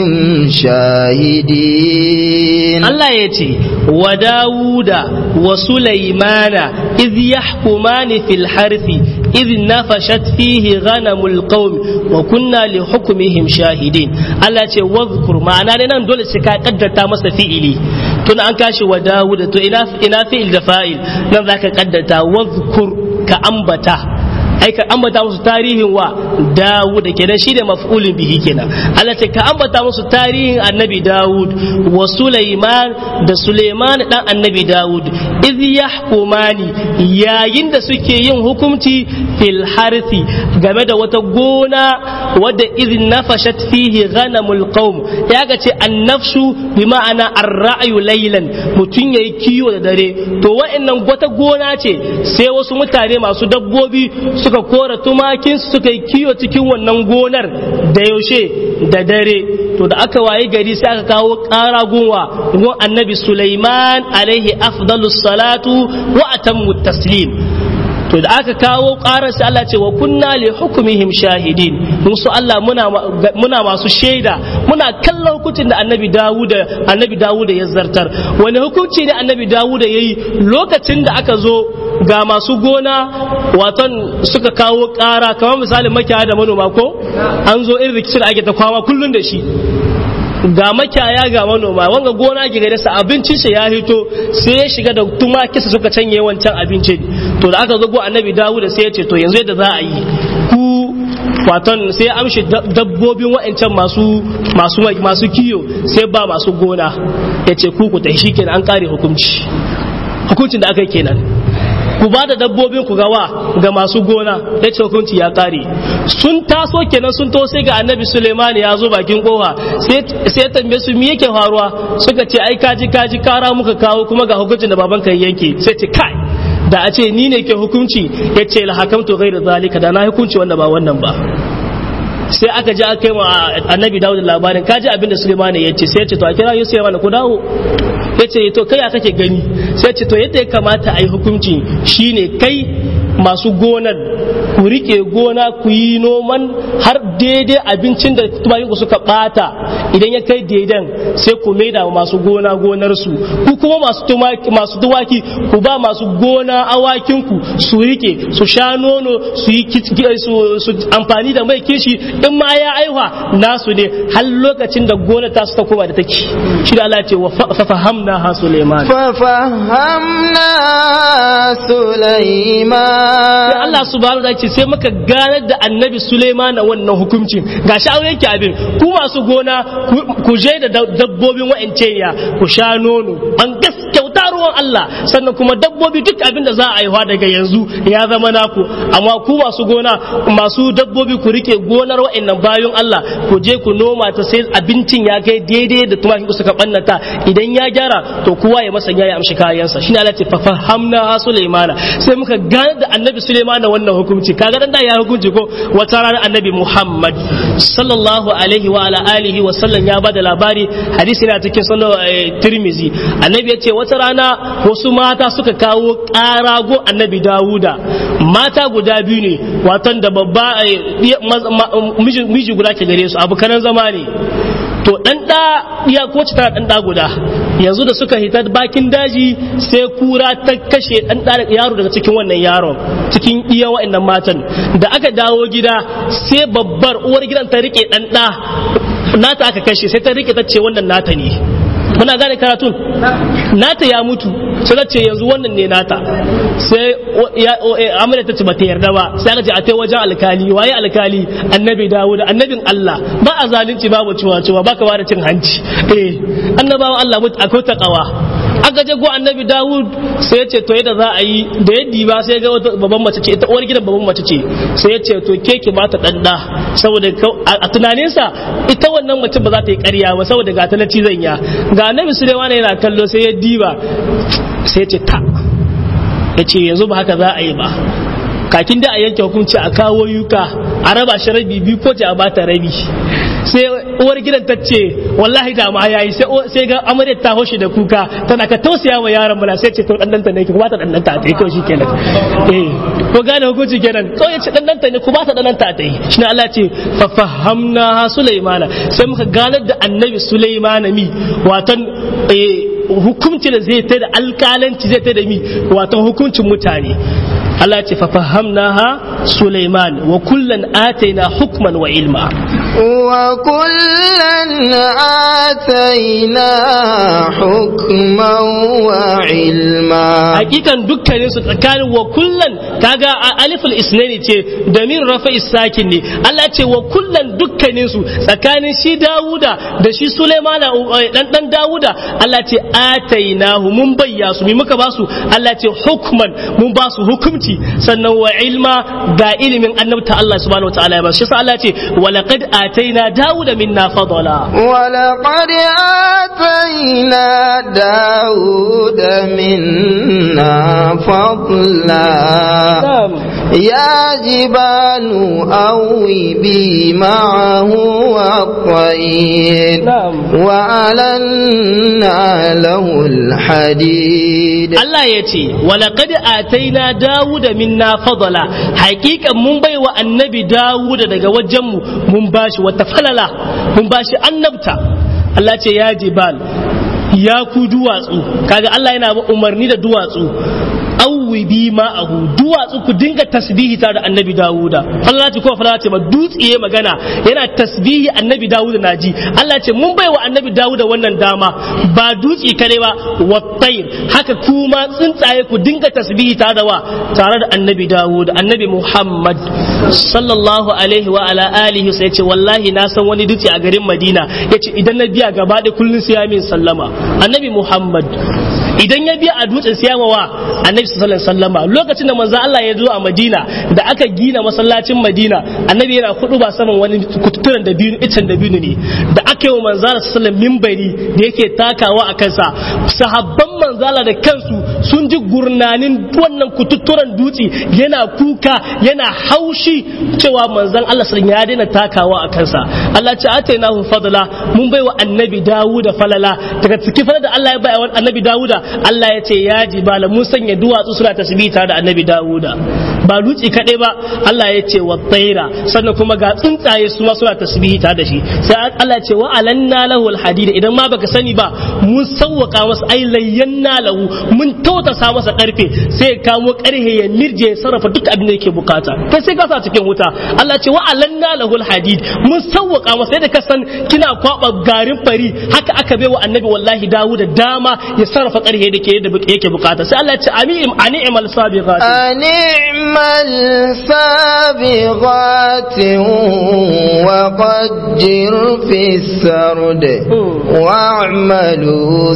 شاهدين Allah ya ce wa Dawuda wa Sulaimana iz yahkumani fil harthi iz nafashat fihi ghanamul qaum wa kunna li hukmihim shahidin Allah ya ce wadhkur ma'ana ne nan dole sai ka kaddata masa fi'ili tun an kashi wa Dawuda to ina ina fi'il da fa'il nan zaka kaddata wadhkur ka ambata ai ka ambata musu tarihin wa Dawud kenan shi da maf'ulin bihi kenan Allah ce ka ambata musu tarihin annabi Dawud wa Sulaiman da Sulaiman dan annabi Dawud iz yahkumani yayin da suke yin hukunci fil harthi game da wata gona wadda iz nafashat fihi ghanamul qaum ya ga ce annafshu bi ma'ana ar-ra'yu laylan mutun yayi kiwo da dare to wa'annan wata gona ce sai wasu mutane masu dabbobi suka kora tumakin suka yi kiwo cikin wannan gonar da yaushe da dare to da aka waye gari sai aka kawo ƙara gunwa gun annabi Sulaiman alaihi afdalus salatu wa atammu taslim to da aka kawo ƙarar sai Allah ce wa kunna li hukumihim shahidin mun su Allah muna muna masu shaida muna kallon hukuncin da annabi Dawuda annabi Dawuda ya zartar wani hukunci ne annabi Dawuda yayi lokacin da aka zo ga masu gona waton suka kawo ƙara kamar misalin makiyaya da manoma ko an zo irin rikicin da ake ta kwama kullun da shi ga makiyaya ga manoma wanga gona ke gare sa abincin shi ya hito sai ya shiga da tumaki su suka canye wancan abincin to da aka zo go annabi Dawud sai ya ce to yanzu yadda za a yi ku waton sai ya amshi dabbobin wa'ancan masu masu masu kiyo sai ba masu gona ya ce ku ku tashi kenan an kare hukunci hukuncin da aka yi kenan ku ba da dabbobin ku gawa ga masu gona ya ce hukunci ya kare sun taso kenan sun to sai ga annabi suleiman ya zo bakin kofa sai ya tambaye su me yake faruwa suka ce ai kaji kaji kara muka kawo kuma ga hukuncin da baban ka yanke sai ce kai da a ce ni ne ke hukunci ya ce la hakamtu ghairu zalika da na hukunci wanda ba wannan ba sai aka ji aka kai ma annabi dawud labarin ka ji abinda suleiman ya ce sai ya ce to a kira yusuf ya ku dawo ya ce to kai ya kake gani sai ya ce to yadda ya kamata a yi hukunci shine kai masu gonar ku rike gona ku yi noman har daidai abincin da tumakinku suka bata idan ya kai daidan sai ku maida wa masu gona gonarsu ku kuma masu tumaki masu tuwaki ku ba masu gona awakinku su rike su sha nono su yi su amfani da mai kishi in ma ya aiwa nasu ne har lokacin da gona ta su ta koma da take shi da Allah ce wa fahamna ha Suleiman ففهمنا سليمان sai Allah subhanahu wa ta'ala sai muka ganar da annabi Suleiman wannan hukuncin gashi an yanke abin ku masu gona ku je da dabbobin wa'ance ya ku sha nono an gaskauta ruwan Allah sannan kuma dabbobi duk abin da za a haihuwa daga yanzu ya zama naku amma ku masu gona masu dabbobi ku rike gonar wa'annan bayan Allah ku je ku noma ta sai abincin ya kai daidai da tumakin ku suka bannata idan ya gyara to kowa ya masa ya amshi kayansa shine Allah ce fa fahamna Sulaimana sai muka gane da annabi Sulaiman wannan hukunci kaga dan da ya hukunci ko wata rana annabi Muhammad sallallahu alaihi wa ala alihi wa sallam ya bada labari hadisi na cikin sunan Tirmizi annabi ya ce wata rana wasu mata suka kawo ƙarago annabi Dawuda mata guda biyu ne watan da babba miji guda ke gare su abu kanan zama ne to dan da ya ko tana dan da guda yanzu da suka hita bakin daji sai kura ta kashe dan da yaro daga cikin wannan yaron cikin iya wa'annan matan da aka dawo gida sai babbar uwar gidan ta rike dan da nata aka kashe sai ta rike ta ce wannan nata ne muna gane karatun nata ya mutu sai ta ce yanzu wannan ne nata sai amina ta ce bata yarda ba sai aka ce a tai wajen alkali waye alkali annabi dawud annabin Allah ba a zalunci babu ciwa ciwa baka ba da cin hanci eh annabawan Allah mutu akwai takawa aka je go annabi dawud sai ya ce to yadda za a yi da yaddi ba sai ga wata babban mace ce ita uwar gidan babban mace ce sai ya ce to ke ki ba ta dan da saboda a tunaninsa ita wannan mace ba za ta yi ƙarya ba saboda ga talaci zanya ga annabi Sulaiman yana kallo sai ya diba sai ya ce ta ya ce yanzu ba haka za a yi ba kakin da a yanke hukunci a kawo yuka a raba shi rabi biyu ko a bata rabi sai uwar gidan ta ce wallahi da ma yayi sai sai ga amarya ta hoshi da kuka tana ka tausaya wa yaron bala sai ce to dan danta ne ki ba ta dan danta ta yi to shikenan eh ko gane hukunci kenan to ya ce dan danta ne ku ba ta dan danta ta yi shine Allah ya ce fa fahamna Sulaimana sai muka ganar da annabi Sulaimana mi watan hukunci da zai ta da alkalanci zai ta da mi watan hukuncin mutane Allah ce fafahamnaha Sulaiman wa kullan ataina hukman wa ilma wa kullan ataina hukman wa ilma hakikan dukkanin su tsakanin wa kullan kaga aliful isnani ce damir rafa isakin ne Allah ce wa kullan dukkanin su tsakanin shi Dawuda da shi Sulaiman dan dan Dawuda Allah ce atainahu mun bayya su mi muka basu Allah ce hukman mun basu hukunci sannan wa ilma ga ilimin annabta Allah subhanahu wataala ya basu shi Allah ce wa laqad ataina Dawuda minna fadala wa laqad ataina Dawuda minna fadla يا جبال أوبي معه والطير وألنا له الحديد الله يتي ولقد آتينا داود منا فضلا حقيقة من بي والنبي داود دقا وجمه من باش وتفللا من باش النبتا الله يتي يا جبال ya ku duwatsu kaga Allah yana umarni da duwatsu awwi bi ma'ahu duwatsu ku dinga tasbihi tare da annabi dawuda Allah ce ko fara ce ba dutsiye magana yana tasbihi annabi dawuda naji Allah ce mun bai wa annabi dawuda wannan dama ba dutsi kare ba wattair haka kuma tsuntsaye ku dinga tasbihi tare da wa tare da annabi dawuda annabi muhammad sallallahu alaihi wa ala alihi sai ce wallahi na san wani dutse a garin madina yace idan na biya gaba ɗaya kullun sai ya min sallama annabi muhammad idan ya biya a dutsen siyama wa annabi sallallahu alaihi wasallama lokacin da manzo Allah ya zo a Madina da aka gina masallacin Madina annabi yana kudu ba saman wani kututturen da biyu icen da biyu ne da aka yi wa manzo Allah sallallahu mimbari da yake takawa a kansa sahabban manzo Allah da kansu sun ji gurnanin wannan kututturen dutse yana kuka yana haushi cewa manzon Allah sallallahu ya daina takawa a kansa Allah ce atainahu fadla mun bai wa annabi Dawuda falala daga cikin falala da Allah ya bai wa annabi Dawuda Allah ya ce ya jibala mun sanya duwatsu suna tasbihi tare da annabi Dawuda ba dutse kadai ba Allah ya ce wa tsaira sannan kuma ga tsuntsaye su ma suna tasbihi tare da shi sai Allah ya ce wa alanna lahu alhadid idan ma baka sani ba mun sawwaka masa ai layyanna lahu mun tautasa masa karfe sai ya kamo karhe ya mirje ya sarrafa duk abin da yake bukata kai sai ka sa cikin wuta Allah ya ce wa alanna lahu alhadid mun sawwaka masa yadda ka san kina kwaba garin fari haka aka bai wa annabi wallahi Dawuda dama ya sarrafa karhe da ke yake bukata sai Allah ya ce anim ani'mal sabiqat ani'mal sabiqat wa qaddir fi sard wa'malu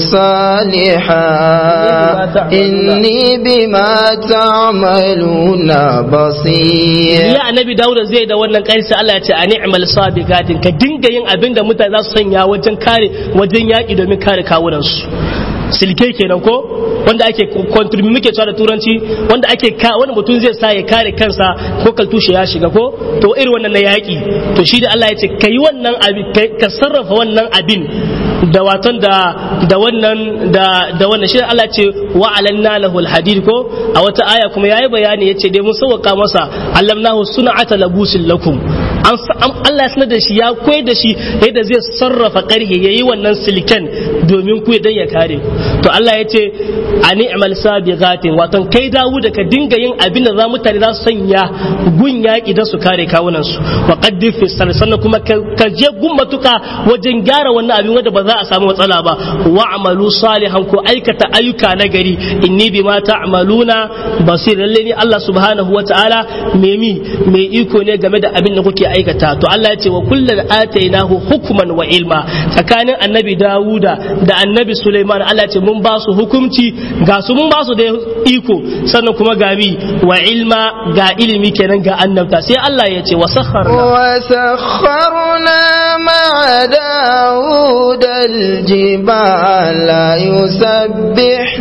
salihan inni bima ta'maluna basir ya annabi Dawuda zai da wannan kai sai Allah ya ce ani'mal sabiqatin ka dinga yin abin da mutane za su sanya wajen kare wajen yaki domin kare kawunansu silke kenan ko wanda ake contribute muke cewa da turanci wanda ake ka wanda mutum zai sa ya kare kansa ko kaltushe ya shiga ko to irin wannan na yaki to shi da Allah ya ce kai wannan abin ka sarrafa wannan abin da watan da da wannan da da wannan shi Allah ce wa alanna lahu alhadid ko a wata aya kuma yayi bayani yace dai mun sauka masa allamnahu sun'ata labusin lakum an Allah ya sanar da shi ya koyar da shi yadda zai sarrafa karhe yayi wannan silken domin ku dan ya kare to Allah ya ce a ni'mal sabiqatin wato kai dawo da ka dinga yin abin da za mutane za su sanya gun yaki da su kare kawunan su wa qaddir fi sannan kuma ka je gun matuka wajen gyara wannan abin wanda ba za a samu matsala ba wa amalu salihan ko aikata ayyuka na gari inni bima ta'maluna basir lalle ni Allah subhanahu wataala me mi me iko ne game da abin da kuke aikata to Allah ya ce wa kullal atainahu hukman wa ilma tsakanin annabi Dawuda da annabi Sulaiman Allah ce mun ba su hukunci ga su mun ba su da iko sannan kuma ga mi wa ilma ga ilimi kenan ga annabta sai Allah ya ce wa sakharna wa sakharna ma Dawud al-jibala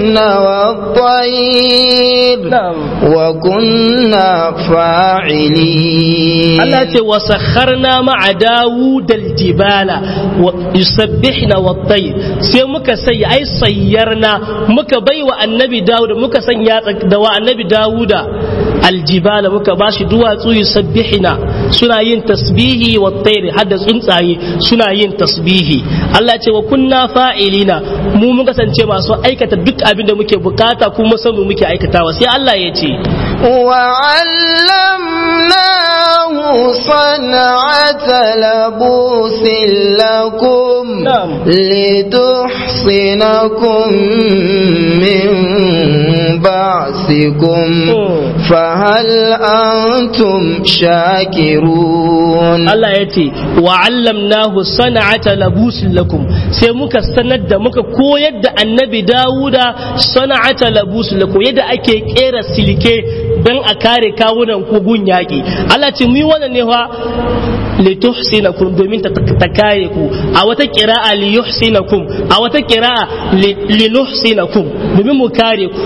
والطير نعم وكنا فاعلين Allah ce wa sakharna ma'a Dawud aljibala wa yusabbihna wat-tayr sai muka sai ai sayyarna muka baiwa annabi Dawud muka sanya da wa annabi Dawuda aljibala muka bashi duwatsu yusabbihna suna yin tasbihi wat-tayr hadda tsuntsaye suna yin tasbihi Allah ce wa kunna fa'ilina mu mun kasance masu aikata duk abin da muke bukata kuma san mu muke aikatawa sai Allah ya ce وعلمناه صنعة لبوس لكم نعم. لتحصنكم من بأسكم مم. فهل أنتم شاكرون Allah ya ce wa allamnahu sana'ata labusin lakum sai muka sanar da muka koyar da annabi Dawuda sana'ata labusin lakum yadda ake kera silke don a kare kawunan ku gun yaƙi Allah ce mu yi wannan ne fa lituhsinakum domin ta ta kare ku a wata qira'a liyuhsinakum a wata qira'a li- linuhsinakum domin mu kare ku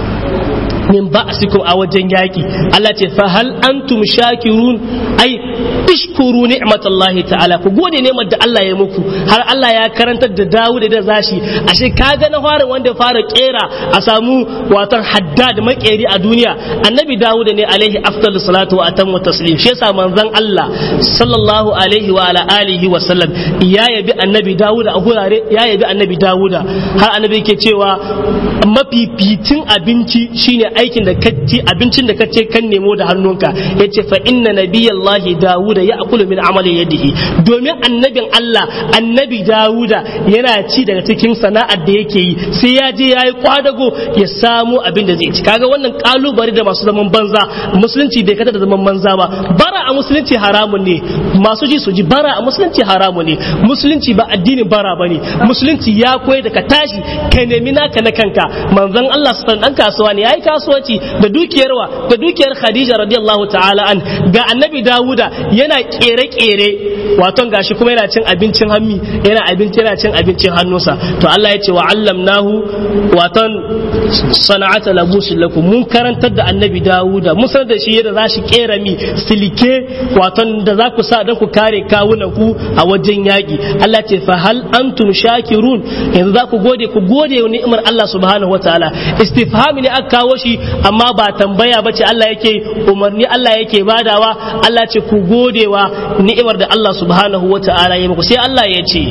min ba'sikum a wajen yaki Allah ce fa hal antum shakirun ai ishkuru ni'matallahi ta'ala ku gode ne da Allah ya muku har Allah ya karantar da Dawud da zashi ashe kaga na fara wanda fara kera a samu watan haddad makeri a duniya annabi Dawud ne alaihi afdalus salatu wa atammu taslim shi yasa manzon Allah sallallahu alaihi wa ala alihi wa sallam ya yabi annabi Dawud a gurare ya yabi annabi Dawud har annabi yake cewa mafificin abinci shine aikin da kaci abincin da kace kan nemo da hannunka yace fa inna nabiyallahi dawuda ya'kulu min amali yadihi domin annabin Allah annabi dawuda yana ci daga cikin sana'ar da yake yi sai ya je yayi kwadago ya samu abin da zai ci kaga wannan kalubale da masu zaman banza musulunci bai kada da zaman banza ba bara a musulunci haramun ne masu ji su ji bara a musulunci haramun ne musulunci ba addinin bara bane musulunci ya koyar da ka tashi ka nemi naka na kanka manzon Allah sallallahu dan kasuwa ne yayi kasuwanci da dukiyar wa da dukiyar Khadija radiyallahu ta'ala an ga annabi Dawuda yana kere-kere waton gashi kuma yana cin abincin hammi yana abinci yana cin abincin hannunsa to Allah ya ce wa allamnahu waton sana'ata labusin lakum mun karantar da annabi Dawuda mun sanar da shi yadda za shi kera mi silike waton da za ku sa don ku kare kawunan ku a wajen yaki Allah ce fa hal antum shakirun yanzu za ku gode ku gode wa ni'imar Allah subhanahu wataala istifhami ne aka kawo shi amma ba tambaya bace Allah yake umarni Allah yake badawa Allah ce ku gode wa ni'imar da Allah subhanahu wataala ya muku sai Allah ya ce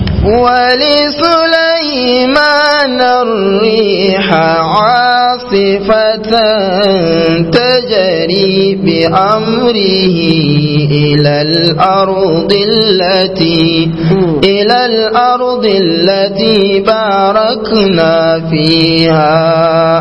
ولسليمان الريح عاصفة تجري بأمره إلى الأرض التي إلى الأرض التي باركنا فيها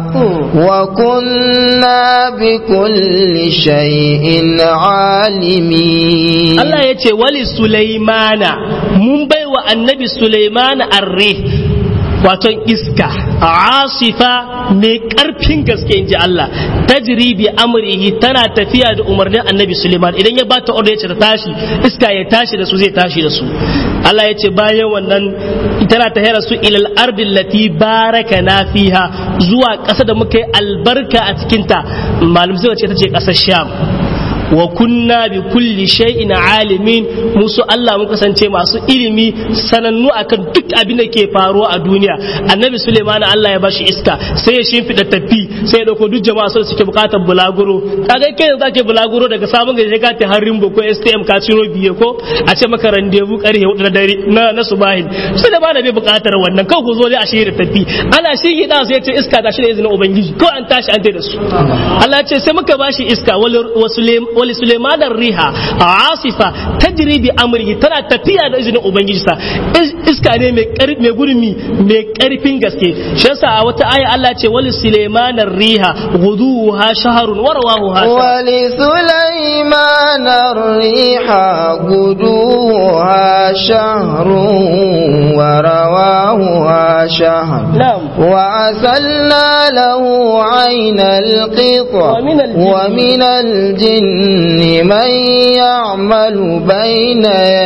وكنا بكل شيء عالمين Allah ya ce wali Sulaimana mun bai wa annabi Sulaimana arre wato iska asifa mai karfin gaske in ji Allah tajri bi amrihi tana tafiya da umarnin annabi Sulaiman idan ya bata order ya ce ta tashi iska ya tashi da su zai tashi da su Allah ya ce bayan wannan tana tahira su ilal ardil lati baraka na fiha zuwa ƙasa da muka yi albarka a cikinta malam sai ce ta ce ƙasar Sham wa kunna bi kulli shay'in alimin musu Allah mun kasance masu ilimi sanannu akan duk abin da ke faruwa a duniya annabi Suleiman Allah ya bashi iska sai ya shimfida tafi sai ya dauko duk jama'a su suke bukatar bulaguro kaga kai yanzu zake bulaguro daga sabon gari ka ta harin ko STM ka ciro biye ko a ce maka rendezvous karhe 4 na dare na na subahin sai da ba da bai bukatar wannan kawai ku zo dai a shirya tafi ana shi da sai ya ce iska ta shi da izinin ubangiji ko an tashi an tai da su Allah ya ce sai muka bashi iska wal wali Suleiman riha asifa tajri bi amrihi tana tafiya da izinin ubangiji sa iska ne mai karfi mai gurmi mai karfin gaske shi yasa a wata aya Allah ce wali Suleiman riha guduha shahrun wa rawahu wali Suleiman riha guduha shahrun wa rawahu شهر نعم وأسلنا له عين القطر ومن الجن- ومن الجن من يعمل بين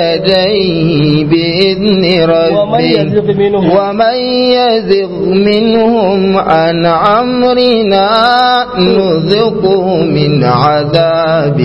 يديه بإذن ومن يزغ ربه منهم ومن يزغ منهم عن أمرنا نذقه من عذاب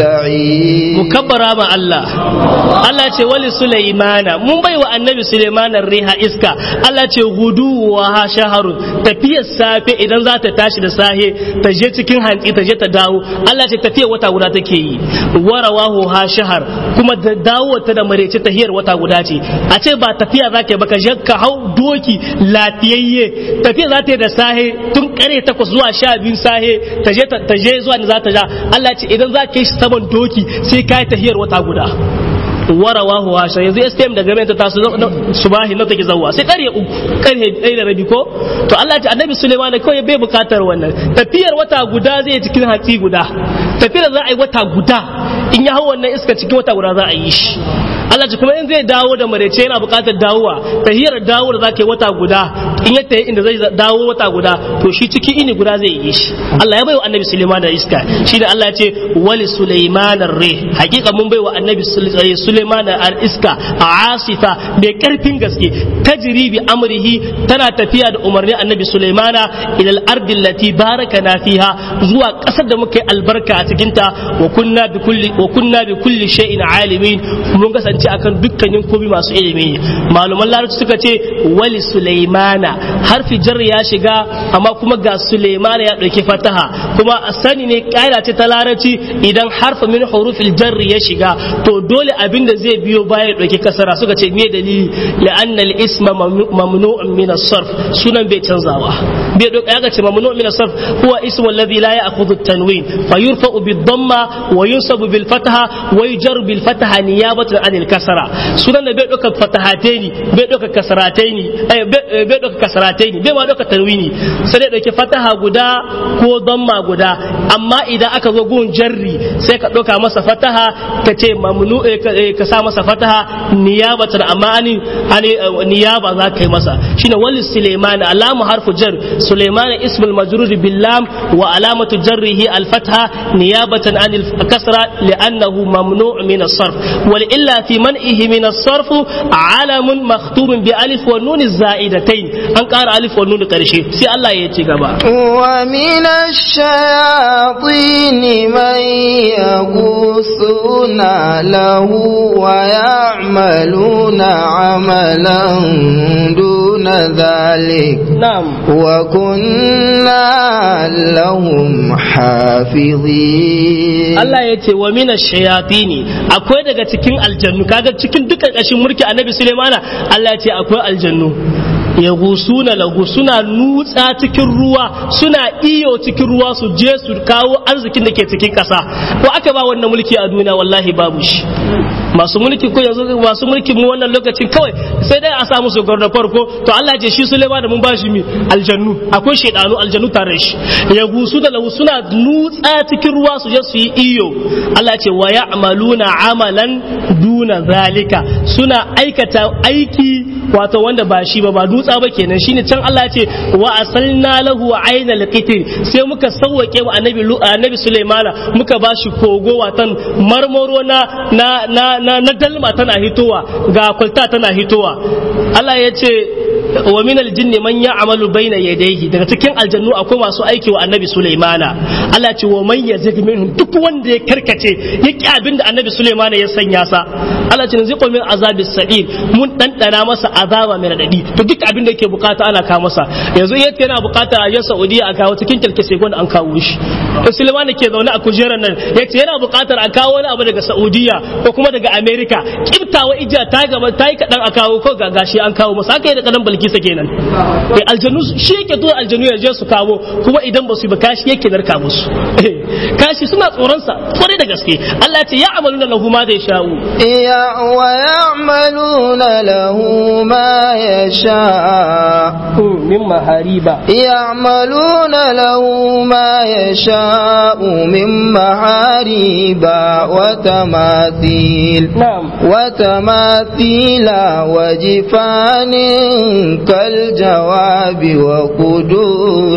السعير mukabbara ma Allah Allah ce wali Sulaimana mun bai wa annabi Sulaimana riha iska Allah ce gudu wa ha shaharun tafiyar safe idan za ta tashi da sahe ta je cikin hantsi ta je ta dawo Allah ce tafiyar wata guda take yi warawahu ha shahar kuma da dawo ta da marece tahiyar wata guda ce a ce ba tafiya za ka ba ka je ka hau doki lafiyayye tafiya za ta yi da sahe tun kare takwas zuwa sha biyu sahe ta je ta je zuwa da za ta ja Allah ce idan za ka yi shi saman doki sai ka yi tahiyar wata guda warawahu washa yanzu STM daga mai ta taso subahi na take zawwa sai kare uku kare ɗaya da rabi ko to Allah ce annabi Suleiman kawai bai bukatar wannan tafiyar wata guda zai cikin hatsi guda tafiyar za a yi wata guda in ya hau wannan iska cikin wata guda za a yi shi Allah ce kuma in zai dawo da marece yana bukatar dawowa tahiyar dawo da za ka yi wata guda in ya tayi inda zai dawo wata guda to shi ciki ini guda zai yi shi Allah ya bai wa annabi Suleiman da iska shi da Allah ya ce wali Suleiman ar-rih hakika mun bai wa annabi Suleiman al-iska asifa mai karfin gaske tajri bi amrihi tana tafiya da umarnin annabi Suleimana ila al-ardi allati barakana fiha zuwa kasar da muka yi albarka a cikin ta wa kunna bi kulli wa kunna bi kulli shay'in alimin mun kasance akan dukkanin komai masu ilimi maluman larabci suka ce wali Suleimana harfi jar ya shiga amma kuma ga Suleimana ya dauki fataha kuma sani ne kaida ce ta larabci idan harfa min hurufil jarri ya shiga to dole abin da zai biyo baya ya ɗauki kasara suka ce me dalili la'anna al-isma mamnu'un min as-sarf sunan bai canzawa bai doka ya ce mamnu'un min as-sarf huwa ismu alladhi la ya'khudhu at-tanwin fa yurfa'u bid-damma wa yunsabu bil fatha wa yujarru bil fatha niyabatan an al-kasra sunan da bai doka fatahataini bai doka kasrataini bai doka kasrataini bai ma doka tanwini sai dai dauki fataha guda ko damma guda amma idan aka zo gun jarri sai ka doka masa fataha ka ce mamnu ka sa masa fataha niyabatan amma ani ani niyaba za ka yi masa shine wali suleiman alamu harfu jar suleiman ismul majrur bil lam wa alamatu jarrihi al fatha niyabatan an al kasra li'annahu mamnu' min as sarf wal illa fi man'ihi min as sarf alamun makhtum bi alif wa nun za'idatayn an ƙara alif wa nun karshe sai Allah ya ci gaba wa min ash-shayatin man yaghusuna lahu wa ya'maluna 'amalan duna dhalik na'am wa kunna lahum hafizin Allah ya ce wa mina shayatini akwai daga cikin aljannu kaga cikin dukkan ƙashin mulki annabi Sulaimana Allah ya ce akwai aljannu ya gusuna lahu suna nutsa cikin ruwa suna iyo cikin ruwa su je su kawo arzikin da ke cikin ƙasa ko aka ba wannan mulki a duniya wallahi babu shi masu mulki ko yanzu masu mulki mu wannan lokacin kawai sai dai a samu su da farko to Allah ce shi Sulaiman da mun ba shi mi aljannu akwai shedanu aljannu tare shi ya gusu da lahu suna nutsa cikin ruwa su je su yi iyo Allah ce wa ya'maluna amalan duna zalika suna aikata aiki wato wanda ba shi ba ba dutsa ba kenan shine can Allah ce wa asalna lahu aynal qitr sai muka sauwake wa annabi annabi Sulaimana muka ba shi kogo watan marmaro na na na na, na dalma tana hitowa ga kwalta tana hitowa Allah ya ce wa min aljinni man ya'malu baina yadayhi daga cikin aljannu akwai masu aiki wa annabi Sulaimana Allah ya ce wa man yazig minhum duk wanda ya karkace ya ki abin da annabi Sulaimana ya sanya sa Allah ya ce zai min azabis sa'ir mun dandana masa azaba mai radadi to duk abin da yake bukata ana kawo masa yanzu yace yana bukata a jan Saudiya a kawo cikin kilkise gwanda an kawo shi to Sulaimana ke zaune a kujerar nan yace yana bukatar a kawo wani abu daga Saudiya ko kuma daga America kibtawa ijiya ta gaba ta yi kadan a kawo ko ga gashi an kawo masa haka da kadan balkisa kenan eh aljanu shi yake tura aljanu ya je su kawo kuma idan ba su ba kashi yake narka musu kashi suna tsoron sa kwarai da gaske Allah ya ce ya amaluna lahu ma da sha'u ya wa ya'maluna lahu ma yasha min mahariba يعملون له ما يشاء من محاريب وتماثيل na'am وتماثيل وجفان كالجواب وقدور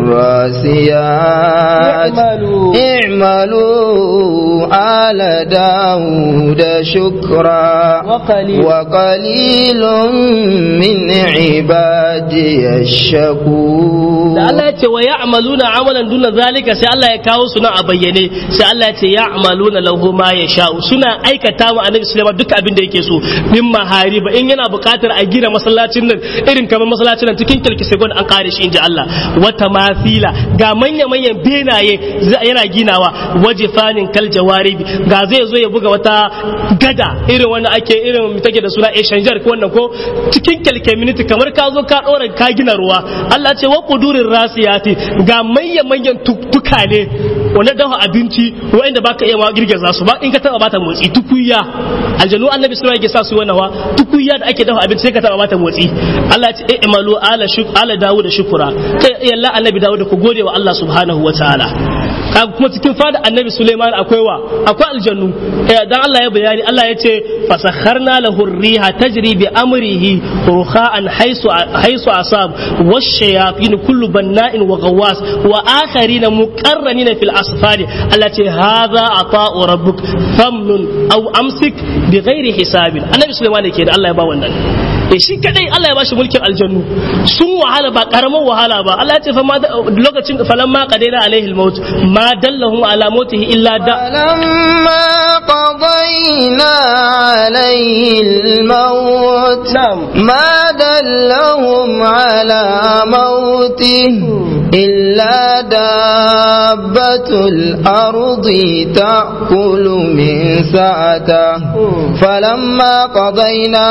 الراسيات اعملوا اعملوا آل داود شكرا وقليل وقليل من عبادي الشكور da Allah ya ce wa ya'maluna amalan duna zalika sai Allah ya kawo su nan a bayyane sai Allah ya ce ya'maluna lahu ma yasha'u suna aikata wa Annabi Sulaiman duk abin da yake so min mahariba in yana buƙatar a gina masallacin nan irin kamar masallacin nan cikin kilkise gon an kare shi inji Allah wata mafila ga manya manyan benaye za- yana ginawa waje fanin kal jawaribi ga zai zo ya buga wata gada irin wanda ake irin take da suna Eshanjar ko wannan ko cikin kilkeminiti kamar ka zo ka ɗora ka gina ruwa Allah ce wa kudurin rasiyati ga manyan manyan tuktuka ne wanda dafa abinci wanda baka iya ma girgiza su ba in ka taba bata motsi tukuya aljanu annabi sallallahu alaihi wasallam yake sa su wannan wa tukuya da ake dafa abinci sai ka taba bata motsi Allah ya ce eh imalu ala shuk ala dawud shukura kai yalla annabi dawud ku gode wa Allah subhanahu wataala kaga kuma cikin fada annabi Suleiman akwai wa akwai aljannu eh, dan Allah ya bayani Allah ya ce fasakharna lahu riha tajri bi amrihi rukha'an haisu haisu asab washayatin kullu banna'in wa ghawwas wa akharina muqarranina fil asfari Allah ce hadha ata'u rabbuk famnun aw amsik bi ghairi hisabin annabi Suleiman ne ke da Allah ya ba wannan eh shi kadai Allah ya bashi mulkin aljannu sun wahala ba karaman wahala ba Allah ya ce fa ma lokacin falamma qadaina alaihi almaut ma dallahum ala mautihi illa da فلما قضينا عليه الموت نعم. ما دلهم على موته إلا دابة الأرض تأكل من سعته فلما قضينا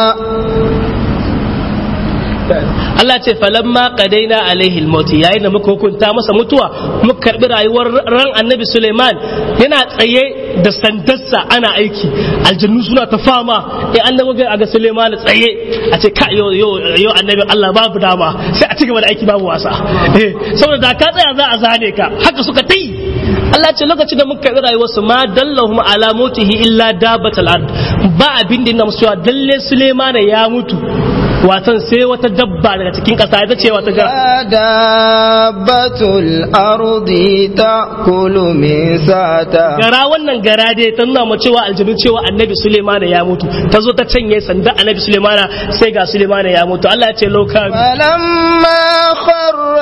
Allah ce falamma qadaina alaihi almaut yayin da muka hukunta masa mutuwa muka karbi rayuwar ran annabi Suleiman yana tsaye da sandarsa ana aiki aljannu suna ta fama eh annabi ga ga Suleiman tsaye a ce ka yo yo yo annabi Allah babu dama sai a ci gaba da aiki babu wasa eh saboda da ka tsaya za a zane ka haka suka tai Allah ce lokacin da muka karbi rayuwarsu ma dallahum ala mautihi illa dabatal ard ba abin da yana musu cewa dalle Suleiman ya mutu watan sai wata dabba daga cikin ƙasa ita ce wata ga دابة الأرض تأكل من سعته gara wannan gara dai ta nuna mu cewa aljanu cewa annabi Sulemana ya mutu ta zo ta canye sanda annabi Sulemana sai ga Sulemana ya mutu Allah ya ce loka فلما خر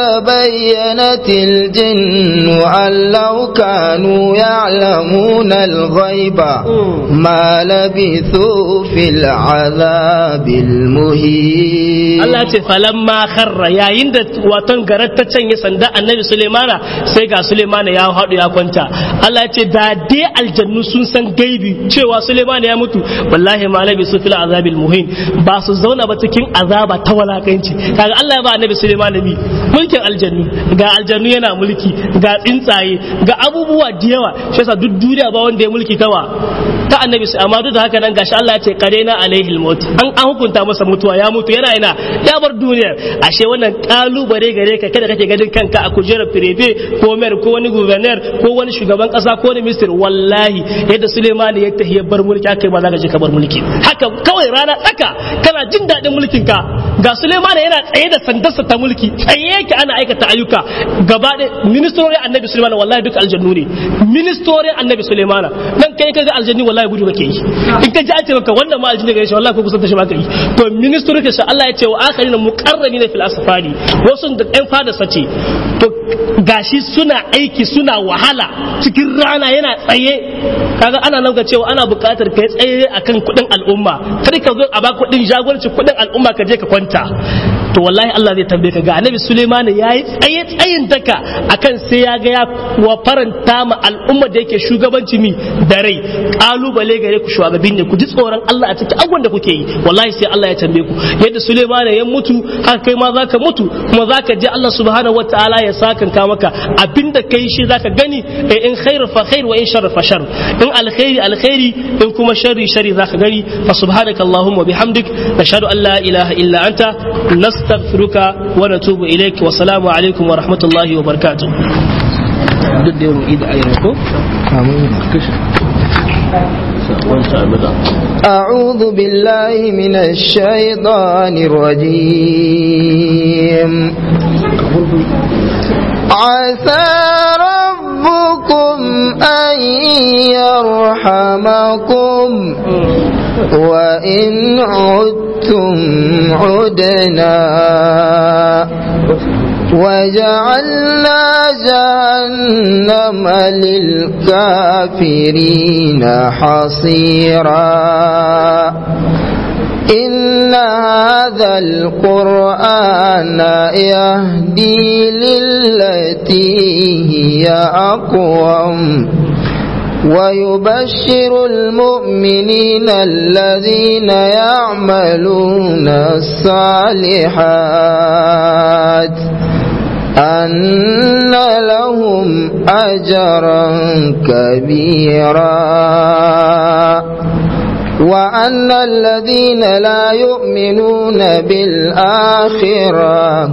تبينت الجن أن لو كانوا يعلمون الغيب ما لبثوا في العذاب المهين Allah ya ce falamma kharra yayin da watan garar ta canye sanda annabi Sulemana sai ga Sulemana ya haɗu ya kwanta Allah ya ce da dai aljannu sun san gaibi cewa Sulemana ya mutu wallahi ma labi su fil azabil muhin ba su zauna ba cikin azaba ta walakanci kaga Allah ya ba annabi Sulemana bi mulkin aljannu ga aljannu yana mulki ga tsuntsaye ga abubuwa da yawa shi yasa duk duniya ba wanda ya mulki tawa ta annabi su amma duk da haka nan gashi Allah ya ce qarena alaihi almaut an an hukunta masa mutuwa ya mutu yana ina ya bar duniyar ashe wannan kalubare gare ka kada kake ganin kanka a kujerar firebe ko mayor ko wani governor ko wani shugaban kasa ko wani minister wallahi yadda Suleiman ya tafi ya bar mulki kai ma zaka je ka bar mulki haka kawai rana tsaka kana jin daɗin mulkin ka ga Suleiman yana tsaye da sandarsa ta mulki tsaye yake ana aikata ayyuka gaba da ministorin annabi Suleiman wallahi duk aljannu ne ministorin annabi Suleiman dan kai kaga aljanni wallahi gudu kake yi in ka ji an ce maka wannan ma aljanni gare shi wallahi ko kusan ta shi ma kai to ministorin ka Allah ya ce wa akharina muqarrabina fil asfari wasu da ɗan fada sace to gashi suna aiki suna wahala cikin rana yana tsaye kaga ana nan ga cewa ana buƙatar kai tsaye akan kuɗin al'umma kar ka zo a ba kuɗin jagoranci kuɗin al'umma ka je ka kwanta to wallahi Allah zai tambaye ka ga annabi Suleiman yayi tsaye tsayin daka akan sai ya ga ya wa faranta ma al'umma da yake shugabanci mi da rai kalubale gare ku shugabin ne ku ji tsoron Allah a cikin abubuwan da kuke yi wallahi sai Allah ya tambaye ku yadda Suleiman ya mutu haka kai ma zaka mutu kuma zaka je Allah subhanahu wataala ya sakanka maka abinda kai shi zaka gani eh, in khair fa khair wa in shar fa shar in alkhairi alkhairi in kuma sharri sharri zaka gani fa subhanaka allahumma bihamdik nashhadu an la ilaha illa anta nas nastaghfiruka wa natubu ilayk wa salamu alaikum wa rahmatullahi wa barakatuh duk da yawan ida ayyana ko أعوذ بالله من الشيطان الرجيم عسى ربكم أن يرحمكم وإن عدتم عدنا وجعلنا جهنم للكافرين حصيرا إن هذا القرآن يهدي للتي هي أقوم ويبشر المؤمنين الذين يعملون الصالحات أن لهم أجرا كبيرا وأن الذين لا يؤمنون بالآخرة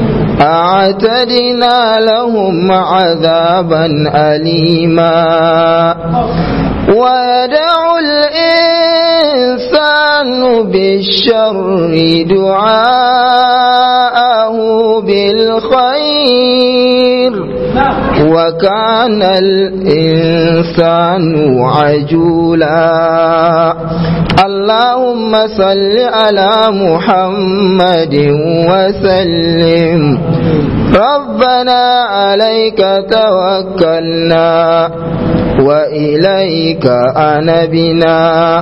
أعتدنا لهم عذابا أليما ويدع الإنسان بالشر دعاءه بالخير وكان الإنسان عجولا اللهم صل على محمد وسلم ربنا عليك توكلنا وإليك أنبنا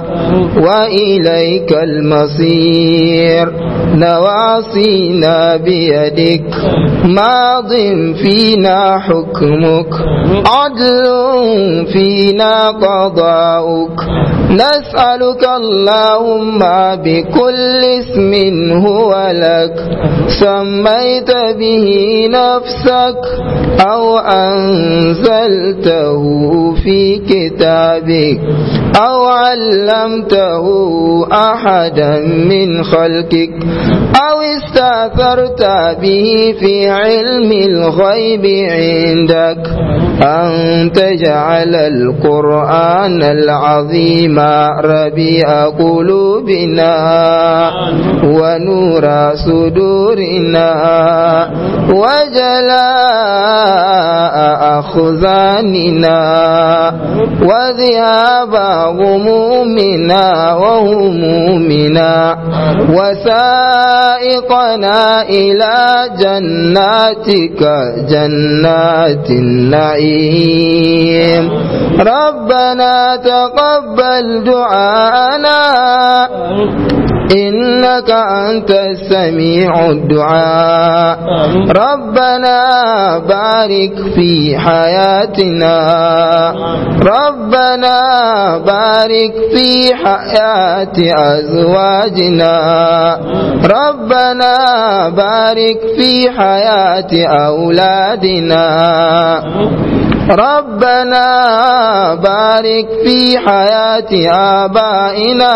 وإليك المصير نواصينا بيدك ماض فينا حكمك عدل فينا قضاؤك نسألك اللهم بكل اسم هو لك سميت به نفسك أو أنزلته في كتابك أو علمته أحدا من خلقك أو استأثرت به في علم الغيب عندك أن تجعل القرآن العظيم ربيع قلوبنا ونور صدورنا وجلاء أخزاننا وذهاب غمومنا وهمومنا وسائقنا إلى جناتك جنات النعيم ربنا تقبل دعاءنا إنك أنت السميع الدعاء ربنا بارك في حياتنا ربنا بارك في حياة أزواجنا ربنا بارك في حياة أولادنا ربنا بارك في حياة آبائنا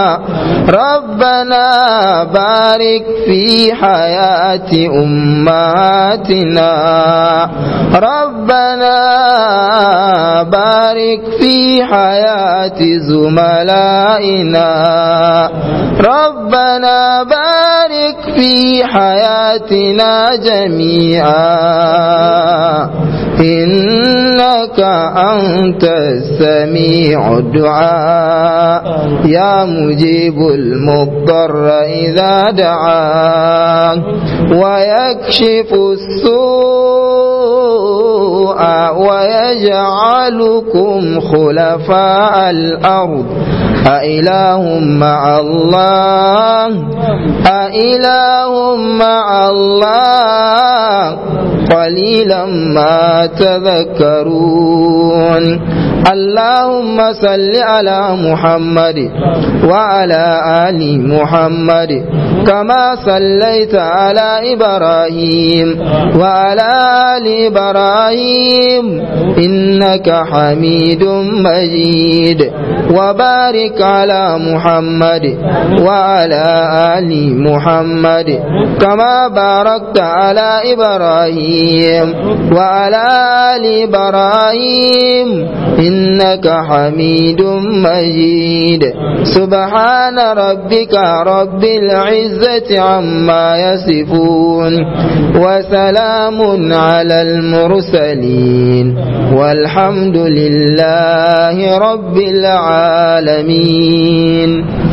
ربنا بارك في حياة أمهاتنا ربنا بارك في حياة زملائنا ربنا بارك في حياتنا جميعا إنك أنت السميع الدعاء يا مجيب المضطر إذا دعاه ويكشف السوء ويجعلكم خلفاء الأرض أإله مع الله أإله مع الله قليلا ما تذكرون اللهم صل على محمد وعلى آل محمد كما صليت على إبراهيم وعلى آل إبراهيم إنك حميد مجيد وبارك على محمد وعلى آل محمد كما باركت على إبراهيم وعلى آل إبراهيم إنك حميد مجيد سبحان ربك رب العزة عما يصفون وسلام على المرسلين والحمد لله رب العالمين